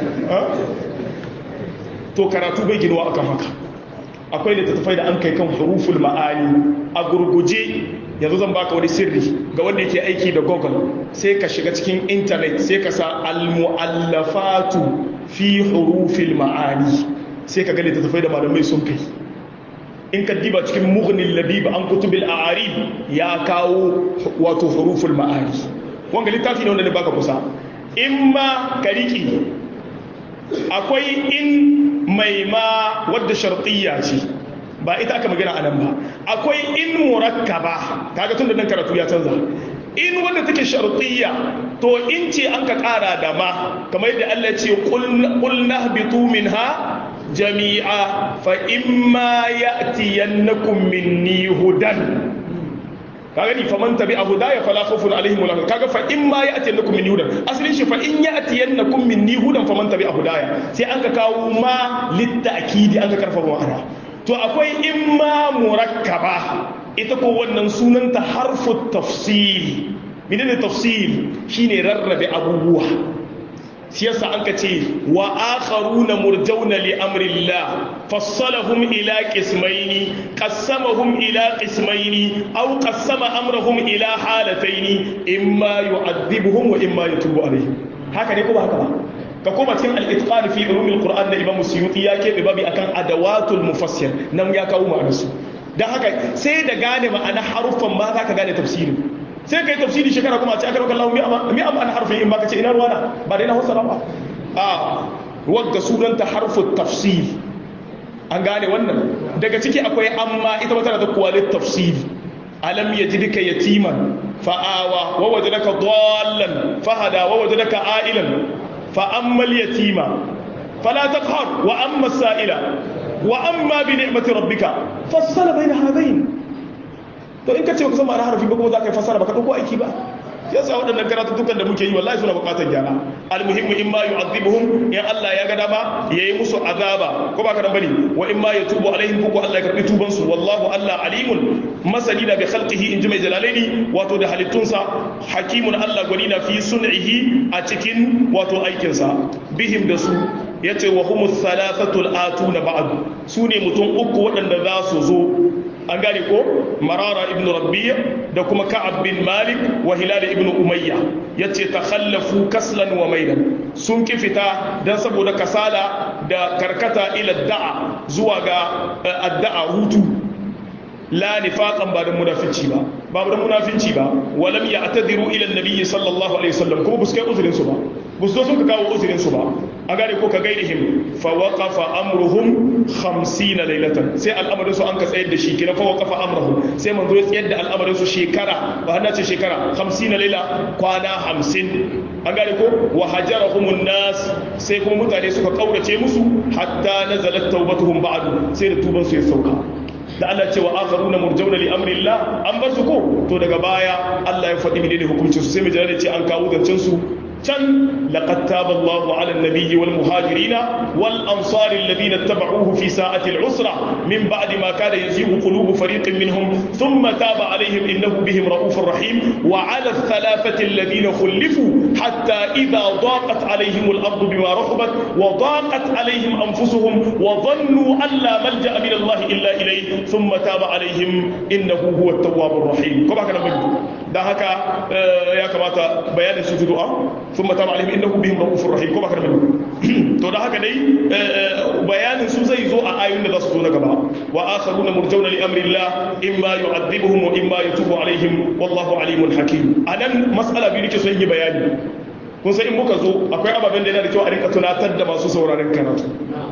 to karatu bai ginuwa akan haka akwai littattafai da an kai kan huruful ma'ani a gurguje yanzu zan baka wani sirri ga wanda yake aiki da google sai ka shiga cikin intanet sai ka sa al-mu'allafatu fi hurufil ma'ani sai ka ga littattafai da malamai sun kai in ka diba cikin mughnin labib an kutubil a'arib ya kawo wato huruful ma'ani wanga littafi ne wanda ne baka kusa in ma ka riki akwai in mai ma wadda shartiyya ce ba ita aka magana anan ba akwai in murakkaba kaga tun da nan karatu ya canza in wanda take shartiyya to in ce an ka kara da ma kamar yadda Allah ce qul nahbitu minha jami'a fa imma ya'tiyannakum minni hudan kaga ni faman tabi'a hudaya fala khawfun alaihim wala kaga fa imma ya'tiyannakum minni hudan asalin shi fa in ya'tiyannakum minni hudan faman tabi'a hudaya sai an ka kawo ma litta'kidi an ka karfafa ma'ana to akwai imma murakkaba ita ko wannan sunanta harfu tafsil menene tafsil shine rarrabe abubuwa shi yasa an ka ce wa akharuna murjauna li amrillah fassalahum ila qismaini qassamahum ila qismaini aw qassama amrahum ila halataini imma yu'adhibuhum wa imma yatubu alaihim haka ne ko ba haka ba ka koma cikin al-itqan fi ulumil qur'an da imam suyuti ya kebe babi akan adawatul mufassir nan ya kawo ma'anarsu dan haka sai da gane ma'ana haruffan ma zaka gane tafsirin sai ka yi tafsiri shekara kuma a ce aka rauka lahu mi amma na harfin in ba ka ce ina ruwana ba dai na hausa ba a wadda sunanta harfin tafsir an gane wannan daga ciki akwai amma ita wata da kuwalit tafsir alam ya ji duka yatiman fa'awa wa waje daga dallan fahada wa waje daga a'ilan fa'ammal yatima fala taqhar wa amma sa'ila wa amma bi ni'mati rabbika fassala bayna hadain to in ka ce kusan ma'ana harafi ba kuma za ka yi fasara ba ka ɗauko aiki ba yasa waɗannan karatuttukan da muke yi wallahi suna buƙatar gyara almuhimmu in ma yu'adhibuhum in Allah ya ga dama yayi musu azaba ko ba ka dan bane wa in ma yatubu alaihim ko Allah ya karbi tuban su wallahu Allah alimun masani da bi khalqihi in ji mai jalalaini wato da halittunsa hakimun Allah gwani na fi sun'ihi a cikin wato aikinsa bihim da su yace wa humus salasatul atuna ba'd su ne mutum uku waɗanda za su zo an gane ko marara ibn rabbiya da kuma ka'ab bin malik wa hilal ibn umayya yace takhallafu kaslan wa maidan sun ki fita dan saboda kasala da karkata ila da'a zuwa ga adda'a hutu la nifaqan ba da munafici ba ba da munafici ba walam ya'tadiru ila an-nabi sallallahu alaihi wasallam kuma buskai uzurin su ba bus zo sun ka kawo uzurin su ba an gane ko ka gairihim fa waqafa amruhum 50 laylatan sai al'amarin su an ka tsayar da shi kina fa waqafa amruhum sai manzo ya tsayar da al'amarin su shekara ba hanna ce shekara 50 layla kwana 50 an gane ko wa hajarahum nas sai kuma mutane suka kaurace musu hatta nazalat tawbatuhum ba'du sai da tuban su ya sauka da Allah ce wa akharuna murjauna li amrillah an bar su ko to daga baya Allah ya faɗi menene hukuncin su sai mu jira ce an kawo zancen su can laqad taba Allahu 'ala an-nabiyyi wal muhajirin wal ansari alladhina ittaba'uhu fi sa'ati al-usra min ba'di ma kada yazighu qulubu fariqin minhum thumma taba 'alayhim innahu bihim ra'ufur rahim wa 'ala ath-thalathati alladhina khulifu hatta idha daqat 'alayhim al-ardu bima rahabat wa daqat 'alayhim anfusuhum wa dhannu an la malja'a min Allah illa ilayhi thumma taba 'alayhim innahu huwa at-tawwabur rahim ko baka da dan haka ya kamata bayanin su du'a thumma taba 'alayhim innahu bihim ra'ufur rahim ko baka da to da haka dai bayanin su zai zo a ayoyin da za su zo na gaba wa akharuna murjauna li amri Allah imma yu'adhibuhum wa imma yatubu 'alayhim wallahu 'alimun hakim anan mas'ala biyu nake so yi bayani kun san in muka zo akwai ababen da yana da kyau a rinka tunatar da masu sauraron karatu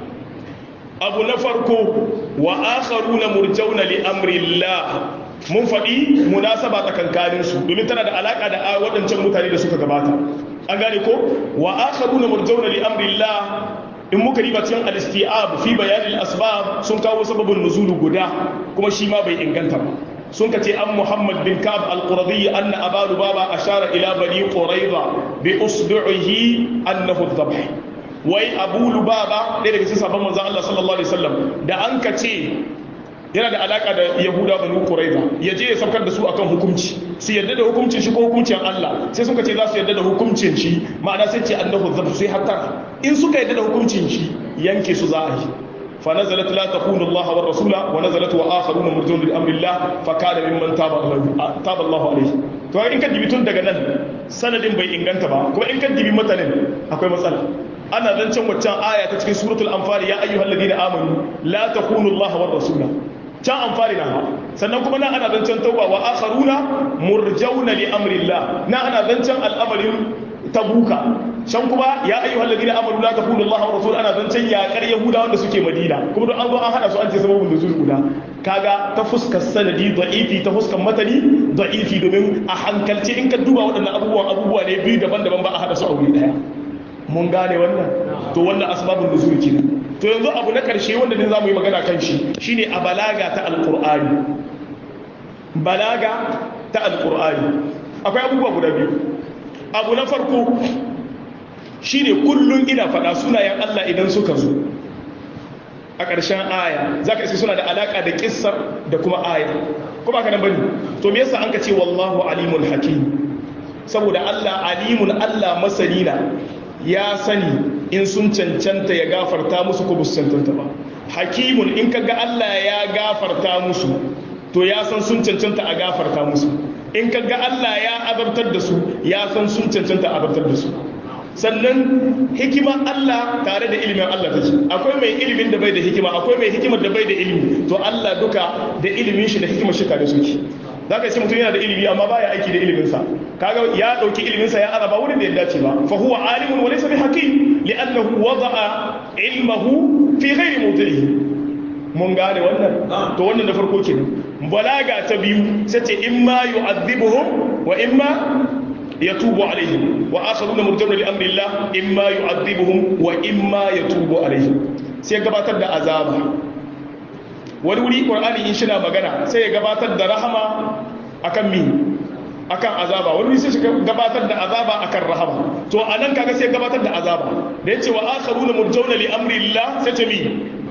abu na farko wa akharuna murjauna li amri Allah mun faɗi munasaba tsakankanin su domin tana da alaka da waɗancan mutane da suka gabata an gane ko wa akharuna murjauna li amri Allah in muka riba cikin al-isti'ab fi bayan al-asbab sun kawo sababin nuzulu guda kuma shi ma bai inganta ba sun kace an Muhammad bin Ka'ab al-Quradi anna Abu Lubaba ashara ila bani Quraiza bi usbu'ihi annahu dhabh wai Abu Lubaba ɗaya daga cikin sabon manzon Allah sallallahu alaihi wasallam da an kace yana da alaka da Yahuda bani Quraiza yaje ya saukar da su akan hukunci su yarda da hukuncin shi ko hukuncin Allah sai suka ce za su yarda da hukuncin shi ma'ana sai ce annahu dhabh sai hatta in suka yarda da hukuncin shi yanke su za a yi فنزلت لا تخونوا الله والرسول ونزلت واخرون مرجون لامر الله فكان ممن تاب الله تاب الله عليه to in ka dibi tun daga nan sanadin bai inganta ba kuma in ka dibi matanin akwai matsala ana zancen waccan aya ta cikin suratul anfal ya ayyuhal ladina amanu la takunu Allah war rasula can anfali na sannan kuma nan ana zancen tauba wa akharuna murjauna li amrillah na ana zancen al'amarin tabuka can kuma ya ayyuhal ladina amanu la takunu Allah wa rasul ana zancen yakar yahuda wanda suke madina kuma don an zo an hada su an ce sababun nuzul guda kaga ta fuskar sanadi da'ifi ta fuskar matani da'ifi domin a hankalce in ka duba waɗannan abubuwan abubuwa ne biyu daban-daban ba a hada su a wuri daya mun gane wannan to wannan asbabun nuzul kenan to yanzu abu na karshe wanda ne zamu yi magana kan shi shine a balaga ta alqur'ani balaga ta alqur'ani akwai abubuwa guda biyu abu na farko shi ne kullum ina faɗa sunayen Allah idan suka zo a ƙarshen aya za ka isi suna da alaƙa da ƙissar da kuma aya kuma ka nan bane to me yasa an ka ce wallahu alimun hakim saboda Allah alimun Allah masani na ya sani in sun cancanta ya gafarta musu ko su cancanta ba hakimun in ka ga Allah ya gafarta musu to ya san sun cancanta a gafarta musu in ka ga Allah ya azabtar da su ya san sun cancanta a azabtar da su sannan hikima Allah tare da ilimin Allah take akwai mai ilimin da bai da hikima akwai mai hikimar da bai da ilimi to Allah duka da ilimin shi da hikimar shi tare suke zaka ce mutum yana da ilimi amma baya aiki da ilimin sa kaga ya dauki ilimin sa ya araba wurin da ya dace ba fa huwa alimun wa laysa bihakim li'annahu wada'a ilmahu fi ghairi mawdi'ihi mun gane wannan to wannan da farko kenan balaga ta biyu sai ce imma yu'adhibuhum wa imma yatubu alaihim wa akharuna murjauna li amri Allah imma yu'adhibuhum wa imma yatubu alaihim sai gabatar da azaba wani wuri qur'ani in shina magana sai ya gabatar da rahama akan mi akan azaba wani wuri sai shi gabatar da azaba akan rahama to anan kaga sai gabatar da azaba da yace wa akharuna murjauna li amri Allah sai ce mi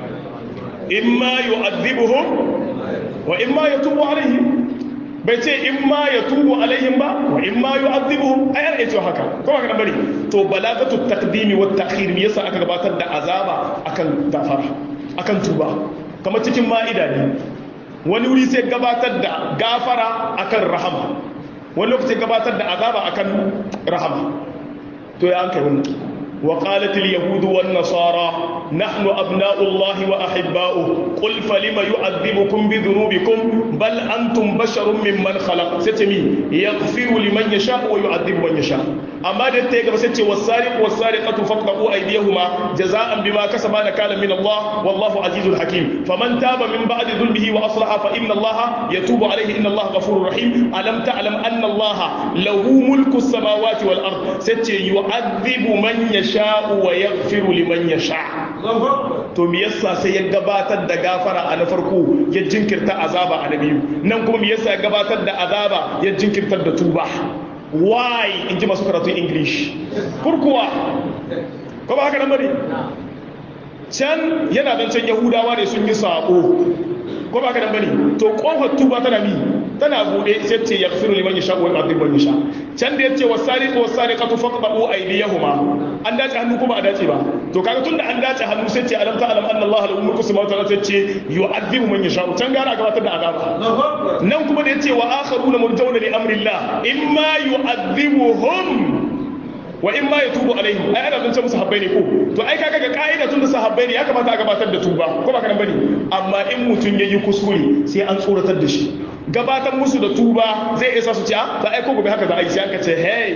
imma yu'adhibuhum wa imma yatubu alaihim bai ce imma yatubu alaihim ba wa imma yu'adhibuhum ayar yace haka ko ba ka bari to balagatu taqdimi wa ta'khir me yasa aka gabatar da azaba akan gafara akan tuba kamar cikin ma'ida ne wani wuri sai gabatar da gafara akan rahama wani lokaci gabatar da azaba akan rahama to ya an kai wannan وقالت اليهود والنصارى نحن أبناء الله وأحباؤه قل فلم يعذبكم بذنوبكم بل أنتم بشر ممن خلق ستمي يغفر لمن يشاء ويعذب من يشاء أما دتيك بستي والسارق والسارقة فاقطعوا أيديهما جزاء بما كسبا نكالا من الله والله عزيز حكيم فمن تاب من بعد ظلمه وأصلح فإن الله يتوب عليه إن الله غفور رحيم ألم تعلم أن الله له ملك السماوات والأرض ستي يعذب من يشاء yasha'u wa yaghfiru liman yasha to me yasa sai ya gabatar da gafara a na farko ya jinkirta azaba a na biyu nan kuma me yasa ya gabatar da azaba ya jinkirtar da tuba why in ji masu karatun english furkuwa ko ba haka nan bane can yana dan can yahudawa ne sun yi sabo ko ba haka nan bane to kofar tuba tana mi tana bude sai ce yaghfiru liman yasha wa yu'adhibu man yasha can da yace wasariqu wasariqatu faqta'u aydiyahuma an dace hannu ko ba a dace ba to kaga tunda an dace hannu sai ce alam ta'lam anna allaha lahu mulku samawati wal ardi sai ce yu'adhibu man yasha can gara gabatar da azaba nan kuma da yace wa akharuna murjauna li amrillah imma yu'adhibuhum wa in ma yatubu alaihim ai ana zance musu habbai ne ko to ai kaga ga ka'ida tun da sahabbai ne ya kamata a gabatar da tuba ko ba kana bane amma in mutun yayi kuskure sai an tsoratar da shi gabatar musu da tuba zai isa su ce a ta ai ko gobe haka za a yi sai aka ce hey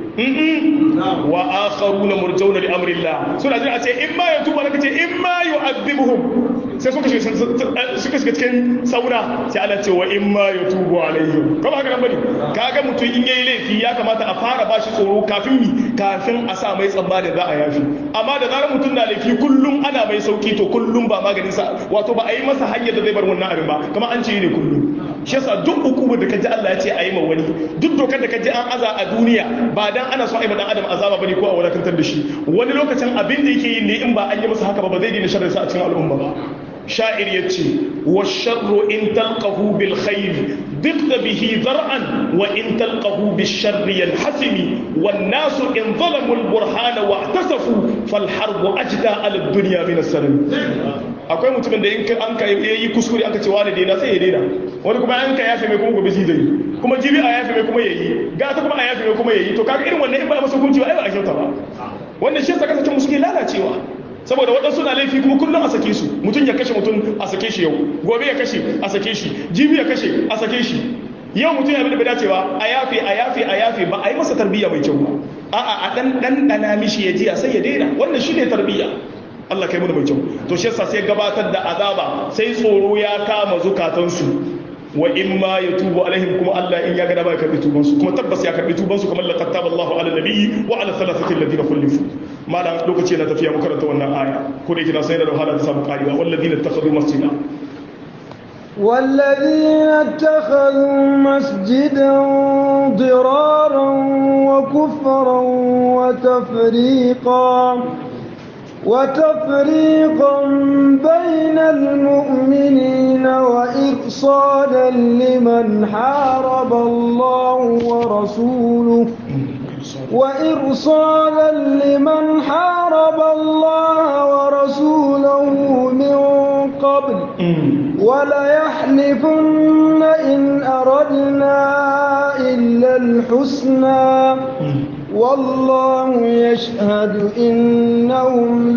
wa akharuna murjauna li amrillah suna jira a ce in ma yatubu alaka ce in ma yu'adhibuhum sai suka shiga suka shiga cikin sauna sai Allah ce wa in ma yatubu alaihim ko ba haka nan bane kaga mutum in yayi laifi ya kamata a fara bashi tsoro kafin mi kafin a sa mai tsamba da za a yafi amma da zarar mutum na laifi kullum ana mai sauki to kullum ba maganin sa wato ba a yi masa hanyar da zai bar wannan abin ba kamar an ce ne kullum shi yasa duk hukumar da kaji Allah ya ce a yi ma wani duk dokar da kaji an aza a duniya ba dan ana so a yi ma dan adam azaba bane ko a wadatar da shi wani lokacin abin da yake yi ne in ba an yi masa haka ba ba zai daina sharri sa a cikin al'umma ba sha'ir ya ce wa sharru in talqahu bil khair ضد به ذرعا وإن تلقه بالشر ينحسم والناس إن ظلموا البرهان واعتصفوا فالحرب أجدى على الدنيا من السلام akwai mutumin da in an ka yi kuskure aka ce wani daina sai ya daina wani kuma an ka yafe mai kuma gobe zai yi kuma jibi a yafe mai kuma yayi gata kuma a yafe mai kuma yayi to kaga irin wannan in ba masa hukunci ba ai ba a kyauta ba wannan shi yasa kasance mu suke lalacewa saboda waɗansu na laifi kuma kullum a sake su mutum ya kashe mutum a sake shi yau gobe ya kashe a sake shi jibi ya kashe a sake shi yau mutum ya bi da bai dace ba a yafe a yafe a yafe ba a yi masa tarbiyya mai kyau ba a'a a dan dan dana mishi ya jiya sai ya daina wannan shine tarbiyya Allah kai mu da mai kyau to shi yasa sai gabatar da azaba sai tsoro ya kama zukatansu wa in ma ya tubu alaihim kuma Allah in ya ga dama ya karbi tubansu kuma tabbas ya karbi tubansu kamar laqad taba Allahu ala nabiyyi wa ala thalathati alladhina khulifu malam lokaci na tafiya mu karanta wannan aya ko da yake na sai da wahala ta samu kariya walladhina ittakhadhu masjida والذين اتخذوا مسجدا ضرارا وكفرا وتفريقا وتفريقا بين المؤمنين وإرصادا لمن حارب الله ورسوله وإرصادا لمن حارب الله ورسوله من قبل وليحلفن إن أردنا إلا الحسنى والله يشهد إنهم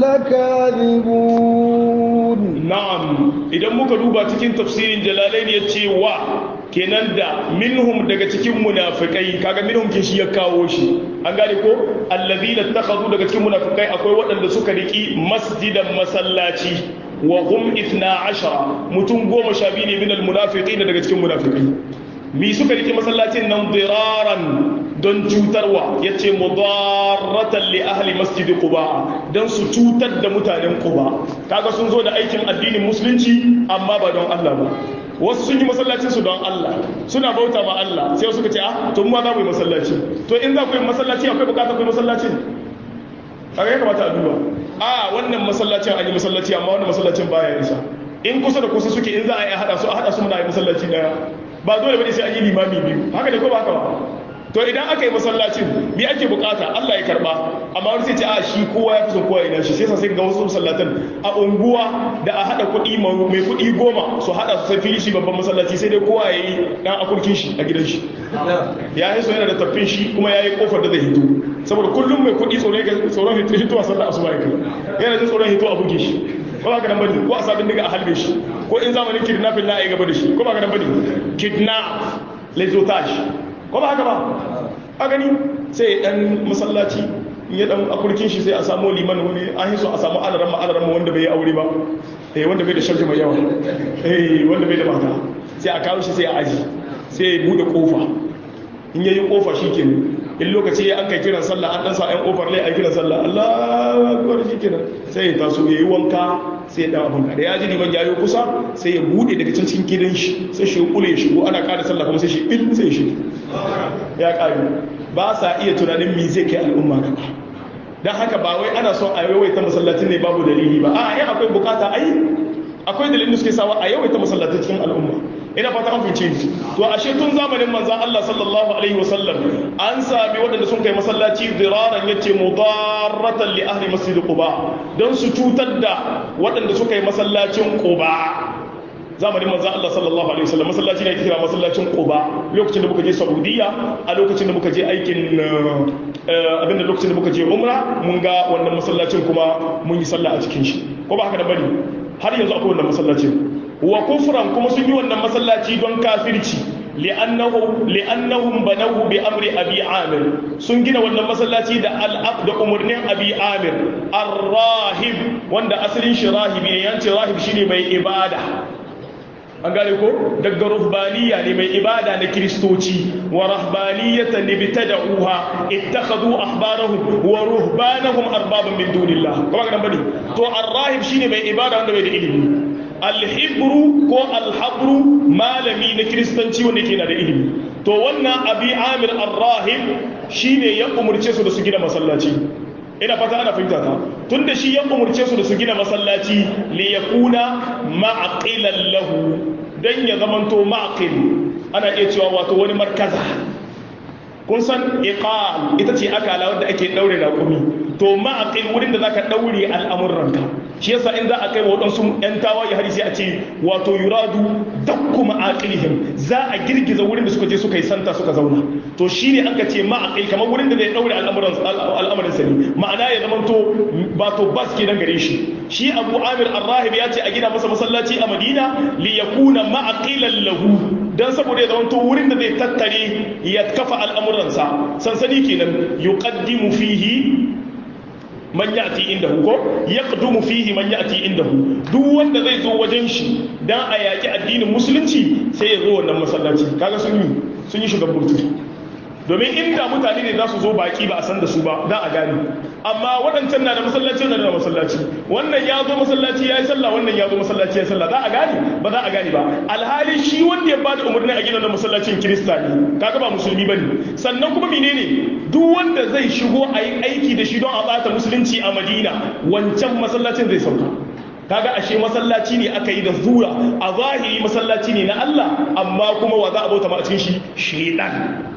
لكاذبون نعم إذا muka duba cikin tafsirin jalalain ya ce wa kenan da minhum daga cikin munafikai kaga minhum ke shi ya kawo shi an gane ko allazina takhadhu daga cikin munafikai akwai waɗanda suka riki masjidan masallaci wa hum 12 mutum goma sha biyu ne min almunafiqin daga cikin munafikai mi suka riki masallacin nan diraran don cutarwa ya ce mudarratan li ahli masjidi quba don su cutar da mutanen quba kaga sun zo da aikin addinin musulunci amma ba don Allah ba wasu sun yi masallacin su don Allah suna bauta ma Allah sai suka ce ah to mu ma za mu yi masallaci to in za ku yi masallaci akwai bukatar ku yi masallacin kaga ya kamata a duba a wannan masallacin an yi masallaci amma wannan masallacin baya isa in kusa da kusa suke in za a yi hada su a hada su muna yi masallaci daya ba dole bane sai an yi limami biyu haka ne ko ba haka ba to idan aka yi masallacin bi ake bukata Allah ya karba amma wani sai ce a shi kowa ya fi son kowa ina shi sai sai ga wasu masallatan a unguwa da a hada kuɗi mai kuɗi goma su hada su sai fili shi babban masallaci sai dai kowa ya yi dan akurkin shi a gidan shi ya yi so yana da taffin shi kuma ya yi kofar da zai hito saboda kullum mai kuɗi tsoron hito a sallah asuba ya kai yana jin tsoron hito a buge shi ko ba ka nan bane ko a sabin daga a halbe shi ko in zamanin kidnapping na a yi gaba da shi ko ba ka nan bane kidnap lezotage ko ba haka ba a gani sai dan masallaci in ya dan akurkin shi sai a samu liman wani an yi so a samu alaran ma alaran wanda bai yi aure ba eh wanda bai da sharji mai yawa eh wanda bai da mata sai a kawo shi sai a aji sai ya bude kofa in yayi kofa shikenan in lokaci ya an kai kiran sallah an dan sa ɗan kofar lai a kiran sallah Allahu akbar shikenan sai ya taso yayi wanka sai ya dan abun da ya ji liman yayi kusa sai ya bude daga cikin gidan shi sai shi kule ya shigo ana kada sallah kuma sai shi bil sai shi ya kare ba sa iya tunanin me zai kai al'umma gaba dan haka ba wai ana son a yawaita masallacin ne babu dalili ba a ai akwai bukata ai akwai dalilin da suke sawa a yawaita masallacin cikin al'umma ina fata an fice ni to ashe tun zamanin manzon Allah sallallahu alaihi wasallam an sami waɗanda sun kai masallaci diraran yace mudarratan li ahli masjid quba don su cutar da waɗanda suka yi masallacin quba zamanin manzon Allah sallallahu alaihi wasallam masallaci ne kira masallacin quba lokacin da muka je saudiya a lokacin da muka je aikin abinda lokacin da muka je umra mun ga wannan masallacin kuma mun yi sallah a cikin shi ko ba haka da bane har yanzu akwai wannan masallacin wa kufran kuma sun yi wannan masallaci don kafirci li'annahu li'annahum banahu bi amri abi amir sun gina wannan masallaci da al'ab da umurnin abi amir ar-rahib wanda asalin shi rahibi ne yanci rahib shine mai ibada an gane ko daga ruhbaniya ne mai ibada na kiristoci wa rahbaniyatan ibtada'uha ittakhadhu ahbarahum wa ruhbanahum arbaban min dunillah kuma ga bane to ar-rahib shine mai ibada wanda bai da ilimi al-hibru ko al-habru malami na kiristanci wanda yake na da ilimi to wannan abi amir ar-rahib shine ya umurce su da su gina masallaci ina fata ana fahimta ta tunda shi ya umurce su da su gina masallaci li yakuna ma'qilan lahu dan ya zamanto ma'qil ana iya cewa wato wani markaza kun san iqal ita ce akala wanda ake daure raƙumi to ma'aqil wurin da zaka daure al'amuranka shi yasa in za a kai wa waɗansu ‘yan tawaye hari sai a ce wato yuradu dakku ma'aqilihim za a girgiza wurin da suka je suka yi santa suka zauna to shi ne an ka ce ma'aqil kamar wurin da zai daure al'amuran sani ma'ana ya zama to ba to bas ke nan gare shi shi abu amir arrahib ya ce a gina masa masallaci a madina li yakuna ma'aqilan lahu dan saboda ya zama to wurin da zai tattare ya kafa al'amuransa sansani kenan yuqaddimu fihi man ya'ti indahu ko yaqdumu fihi man ya'ti indahu duk wanda zai zo wajen shi dan a yaki addinin musulunci sai ya zo wannan masallaci kaga sun yi sun yi shugaban burtu domin inda mutane ne za su zo baki ba a san da su ba dan a gane amma waɗancan na da masallaci na da masallaci wannan ya zo masallaci ya yi sallah wannan ya zo masallaci ya yi sallah za a gane ba za a gane ba alhali shi wanda ya bada umarni a gina da masallacin kirista ne kaga ba musulmi bane sannan kuma menene duk wanda zai shigo a yi aiki da shi don a bata musulunci a madina wancan masallacin zai sauka kaga ashe masallaci ne aka yi da zura a zahiri masallaci ne na Allah amma kuma wa za a bauta ma a cikin shi shedan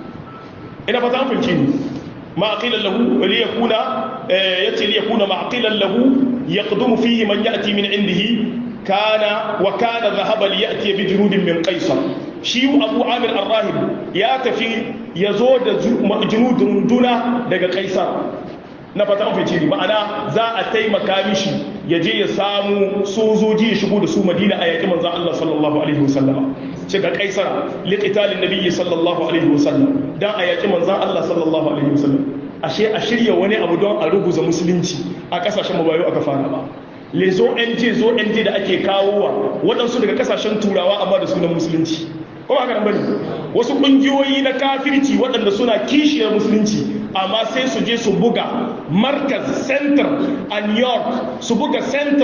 ina fata an fahimci ni معقلا له ليكون يأتي ليكون معقلا له يقدم فيه من يأتي من عنده كان وكان ذهب ليأتي بجنود من قيصر شيء أبو عامر الراهب ياتفي يزود جنود دون دقى قيصر na fata an fice ma'ana za a taimaka mishi ya je ya samu sojoji ya shigo da su madina a yaƙi manzan Allah sallallahu alaihi wasallam ce ga kaisara liqitalin nabiyyi sallallahu alaihi wasallam dan a yaƙi manzan Allah sallallahu alaihi wasallam ashe a shirya wani abu don a ruguza musulunci a kasashen mabayo aka fara ba lezo NG zo NG da ake kawowa waɗansu daga kasashen turawa amma da sunan musulunci ko ba haka bane wasu ƙungiyoyi na kafirci waɗanda suna kishiyar musulunci amma sai su je su buga markaz center a new york su buga center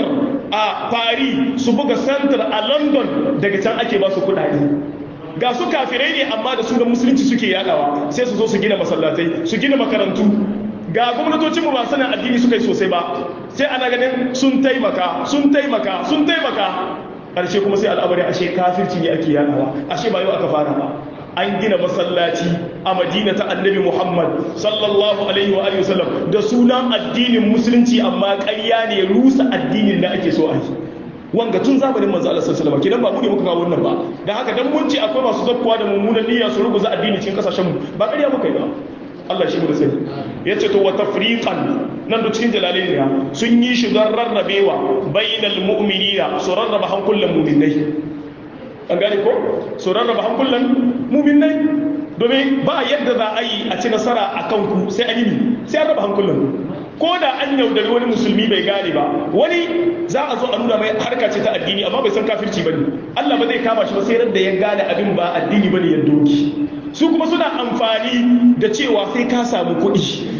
a paris su buga center a london daga can ake ba su kudade ga su kafirai ne amma da sunan musulunci suke yadawa sai su zo su gina masallatai su gina makarantu ga gwamnatocinmu ba sanin addini suka yi sosai ba sai ana ganin sun taimaka sun taimaka sun taimaka ƙarshe kuma sai al'amari ashe kafirci ne ake yadawa ashe ba yau aka fara ba an gina masallaci a madina ta annabi muhammad sallallahu alaihi wa alihi wasallam da sunan addinin musulunci amma ƙarya ne rusa addinin da ake so a yi wanga tun zamanin manzo Allah sallallahu alaihi wasallam kidan ba mu ne muka kawo wannan ba dan haka dan mun ce akwai masu zakkuwa da mummunan niyya su ruguza addini cikin kasashen mu ba ƙarya muka yi ba Allah shi mu da sani yace to wa tafriqan nan da cikin jalalain ne sun yi shi don rarrabewa bainal mu'minina su rarraba hankulan mu'minai an gane ko su rarraba hankulan mu'minai domin ba yadda za a yi a ci nasara a kanku sai an yi sai an raba hankulan ko da an yaudari wani musulmi bai gane ba wani za a zo a nuna mai harka ce ta addini amma bai san kafirci bane Allah ba zai kama shi ba sai da ya gane abin ba addini bane ya doki su kuma suna amfani da cewa sai ka samu kuɗi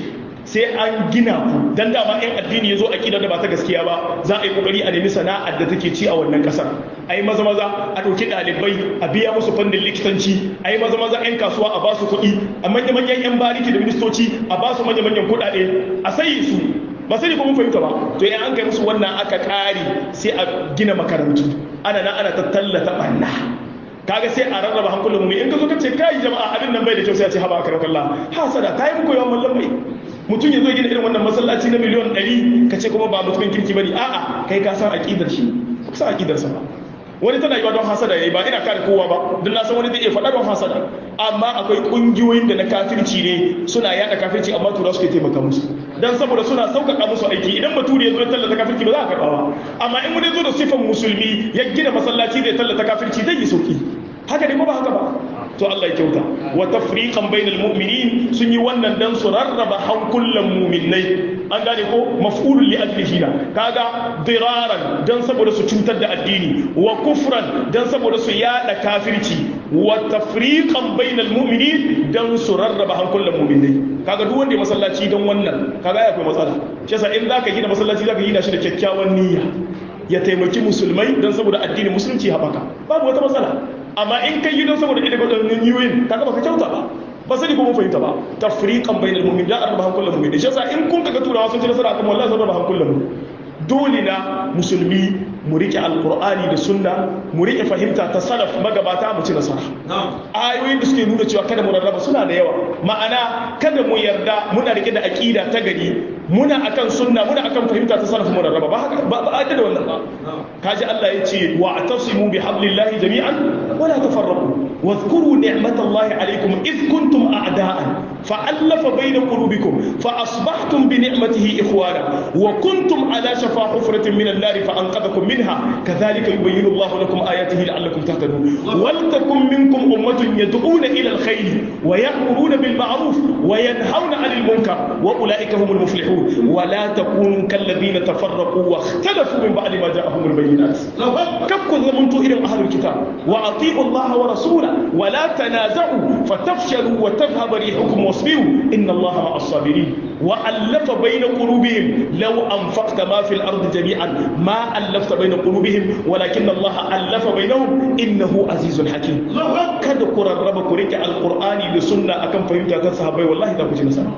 sai an gina ku dan dama in addini yazo aqida da ba ta gaskiya ba za a yi kokari a nemi sana'ar da take ci a wannan kasar ai maza maza a dauki dalibai a biya musu fannin likitanci ai maza maza yan kasuwa a basu kuɗi a manya manyan yan bariki da ministoci a basu manya manyan kuɗaɗe a sayi su ba sai ko mun fahimta ba to in an kai musu wannan aka kare sai a gina makarantu ana nan ana ta tallata banna kaga sai a rarraba hankulan mu in ka zo ka ce kai jama'a abin nan bai da kyau sai a ce haba karam kallah hasada kai muku yawan mallan mai mutum ya zo gina irin wannan masallaci na miliyon 100 ka ce kuma ba mutumin kirki bane a'a kai ka san aqidar shi ka san aqidar sa ba wani tana yiwa don hasada yayi ba ina kare kowa ba don na san wani zai iya faɗa don hasada amma akwai ƙungiyoyin da na kafirci ne suna yada kafirci amma tura suke taimaka musu dan saboda suna sauƙaƙa musu aiki idan bature ya zo ya tallata kafirci ba za a karɓa ba amma in wani zo da sifan musulmi ya gina masallaci zai tallata kafirci zai yi sauƙi haka ne ko ba haka ba to Allah ya kyauta wa tafriqan bainal mu'minin sun yi wannan dan su rarraba hankulan mu'minai an gane ko maf'ulun li ajlihi na kaga diraran dan saboda su cutar da addini wa kufran dan saboda su yada kafirci wa tafriqan bainal mu'minin dan su rarraba hankulan mu'minai kaga duk wanda ya masallaci dan wannan kaga ya akwai matsala shi yasa in zaka gina masallaci zaka gina shi da kyakkyawan niyya ya taimaki musulmai dan saboda addinin musulunci haɓaka babu wata matsala amma in kai yi don saboda ita waɗannan yiwuyin kaga baka kyauta ba ba sani ko mun fahimta ba tafriqan bainal mu'minin da arba hankulan mu'minin shi yasa in kun kaga turawa sun ci nasara akan wallahi sun raba hankulan mu dole na musulmi mu rike alqur'ani da sunna mu rike fahimta ta salaf magabata mu ci nasara ayoyin da suke nuna cewa kada mu rarraba suna da yawa ma'ana kada mu yarda muna rike da aqida ta gari muna akan sunna muna akan fahimta ta salaf mu rarraba ba haka ba ba da wannan ba kaji Allah ya ce wa atasimu bi hablillahi jami'an wa la tafarraqu واذكروا نعمة الله عليكم إذ كنتم أعداء فألف بين قلوبكم فأصبحتم بنعمته إخوانا وكنتم على شفا حفرة من النار فأنقذكم منها كذلك يبين الله لكم آياته لعلكم تهتدون ولتكن منكم أمة يدعون إلى الخير ويأمرون بالمعروف وينهون عن المنكر وأولئك هم المفلحون ولا تكونوا كالذين تفرقوا واختلفوا من بعد ما جاءهم البينات كم كنت زمنتوا إلى أهل الكتاب وأطيعوا الله ورسوله ولا تنازعوا فتفشلوا وتذهب ريحكم واصبروا إن الله مع الصابرين وألف بين قلوبهم لو أنفقت ما في الأرض جميعا ما ألفت بين قلوبهم ولكن الله ألف بينهم إنه عزيز حكيم kada ku rarraba ku rike alqur'ani da sunna akan fahimta ta sahabbai wallahi da ku ji nasara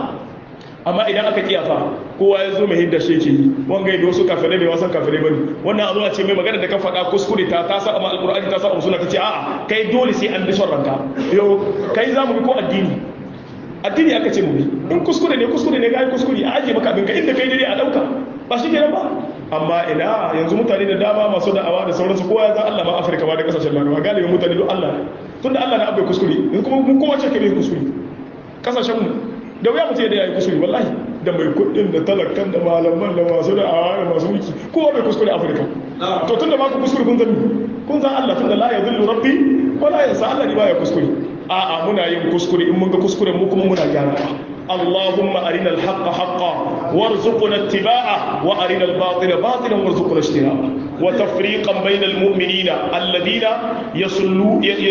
amma idan aka kiyafa kowa ya zo mai hidda shi ke yi wanga yi wasu kafirai mai wasan kafirai bane wannan a zo a ce mai magana da ka faɗa kuskure ta ta sa amma alqur'ani ta sa amma sunna kace a'a kai dole sai an bi son ranka yo kai za mu bi ko addini addini aka ce mu bi in kuskure ne kuskure ne ga kuskure a aje maka abinka inda kai dai a dauka ba shi kenan ba amma ina yanzu mutane da dama masu da'awa da sauransu kowa ya san Allah ma Afirka ba da kasashen Larabawa galibin mutane duk Allah tunda Allah na abai kuskure in kuma mun kowa ce kai kuskure kasashen mu da wuya mutum da yayi kuskure wallahi da mai kuɗin da talakan da malaman da masu da'awa da masu mulki kowa bai kuskure Afirka to tunda ba ku kuskure kun zan kun san Allah tunda la yadhillu rabbi wala yansa Allah ne baya kuskure a'a muna yin kuskure in mun ga kuskure mu kuma muna gyarawa اللهم أرنا الحق حقا وارزقنا اتباعه وأرنا الباطل باطلا وارزقنا اجتنابه وتفريقا بين المؤمنين الذين يصلوا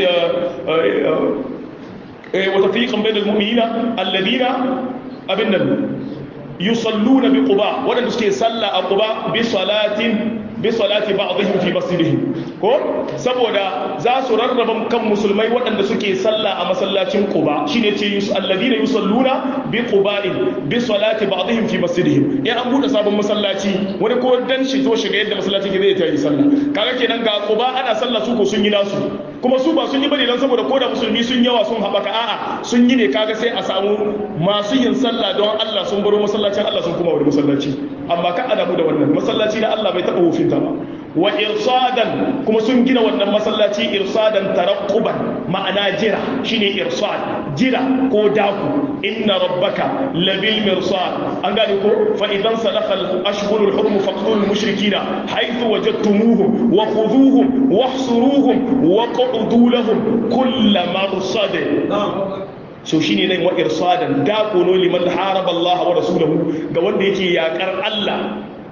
وتفريقا بين المؤمنين الذين أبنا يصلون بقباء ولم يسكي صلى قباء بصلاة بصلاة بعضهم في مسجدهم ko saboda za su rarraba kan musulmai waɗanda suke sallah a masallacin Quba shine ce alladina yusalluna bi quba'in bi salati ba'dihim fi masjidihim ya an bude sabon masallaci wani ko dan shi zo shiga yadda masallaci ke zai ta yi sallah kaga kenan ga Quba ana sallah su ko sun yi nasu kuma su ba sun yi bane dan saboda ko da musulmi sun yawa sun haɓaka a'a sun yi ne kaga sai a samu masu yin sallah don Allah sun baro masallacin Allah sun kuma wani masallaci amma ka adamu da wannan masallaci na Allah bai taɓa hufinta ba wa irsadan kuma sun gina wannan masallaci irsadan tarakkuban ma'ana jira shine irsad jira ko daku inna rabbaka labil mirsad an gane ko fa idan salakha al-ashhurul hurum faqtul mushrikina haythu wajadtumuhum wa khudhuhum wahsuruhum wa qudu lahum kull marsad so shine nan wa irsadan dako no liman haraba Allah wa rasulahu ga wanda yake yakar Allah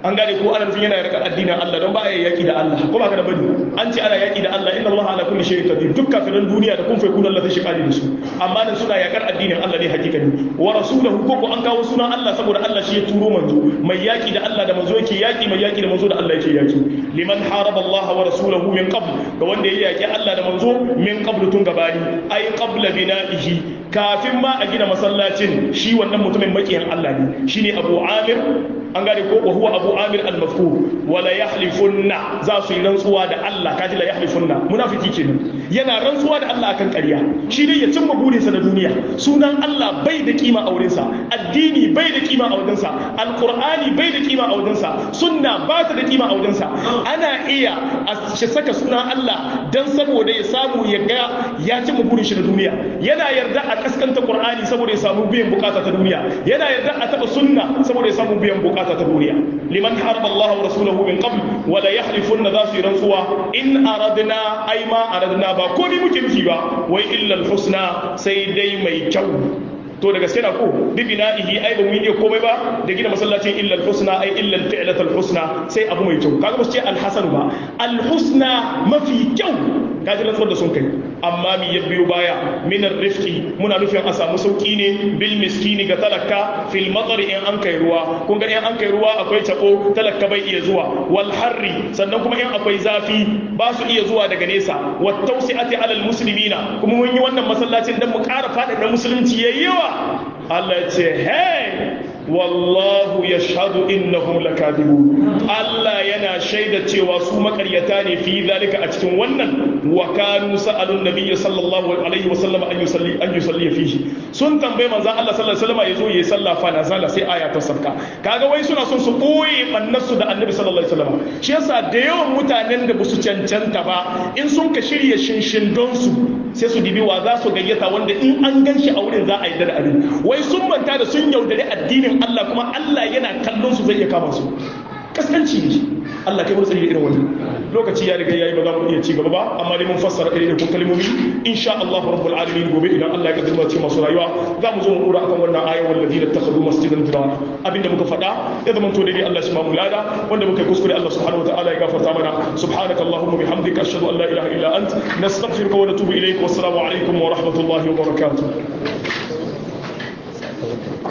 an gane ko ana nufin yana yakar addinin Allah don ba a yaki da Allah ko ba ka da bane an ce ana yaki da Allah inna Allah ala kulli shay'in qadir duk kafiran duniya da kun fa kun Allah zai shiga da su amma nan suna yakar addinin Allah ne hakikani wa rasuluhu ko ko an kawo sunan Allah saboda Allah shi ya turo manzo mai yaki da Allah da manzo yake yaki mai yaki da manzo da Allah yake yaki liman haraba Allah wa rasulahu min qabl ga wanda ya yaki Allah da manzo min qabl tun gabani ai qabla bina'ihi kafin ma a gina masallacin shi wannan mutumin makiyan Allah ne shine Abu Amir an gane ko huwa Abu Amir al-Mafkur wala yahlifunna za su yi rantsuwa da Allah kaji la yahlifunna munafiki kenan yana rantsuwa da Allah akan ƙarya shi ne ya cimma burinsa na duniya sunan Allah bai da kima a wurinsa addini bai da kima a wajensa alqur'ani bai da kima a wajensa sunna ba ta da kima a wajensa ana iya a shi saka sunan Allah dan saboda ya samu ya ga ya cimma burin shi na duniya yana yarda a kaskanta qur'ani saboda ya samu biyan bukata ta duniya yana yarda a taba sunna saboda ya samu biyan bukata ta duniya liman harba Allah wa rasulahu min qabl wa la yahlifunna za su yi rantsuwa in aradna ai ma aradna ba komai muke nufi ba wai illa husna sai dai mai kyau to da gaske na ko bi bina'ihi ai ba mu yi komai ba da gina masallacin illa al-husna ai illa al-fi'lat al-husna sai abu mai kyau kaga ba su ce al-hasan ba al-husna mafi kyau kaji rantsuwar da sun kai amma mi ya biyo baya min ar-rifqi muna nufin a samu sauki ne bil miskini ga talaka fil matar in an kai ruwa kun ga in an kai ruwa akwai tabo talaka bai iya zuwa wal harri sannan kuma in akwai zafi ba su iya zuwa daga nesa wat tawsi'ati alal muslimina kuma mun yi wannan masallacin dan mu ƙara faɗaɗa musulunci yayi yawa Allah ya ce hey wallahu yashhadu innahum lakadibun Allah yana shaida cewa su makaryata ne fi zalika a cikin wannan wa kanu sa'alun nabiyyi sallallahu alaihi wa sallam an yusalli an yusalli fihi sun tambaye manzo Allah sallallahu alaihi wasallam yazo yayi sallah fa nazala sai aya ta sabka kaga wai suna son su boye bannasu da annabi sallallahu alaihi wasallam shi yasa da yawan mutanen da basu cancanta ba in sun ka shirya shinshin don su sai su dibi wa za su gayyata wanda in an gan shi a wurin za a yi da abin wai sun manta da sun yaudari addinin Allah kuma Allah yana kallon su zai iya kama su kaskanci ne Allah kai mutsari da irin wani lokaci ya riga yayi ba za mu iya ci gaba ba amma dai mun fassara irin da kalmomi insha Allah rabbul alamin gobe idan Allah ya kaddara ce masu rayuwa za mu zo mu dora akan wannan ayat walladina takhadu masjidan firara abinda muka faɗa ya zama to dai Allah shi ma mu lada wanda muka kuskure Allah subhanahu wa ta'ala ya gafarta mana subhanakallahumma bihamdika ashhadu an la ilaha illa ant nastaghfiruka wa natubu ilayk wassalamu alaikum wa rahmatullahi wa barakatuh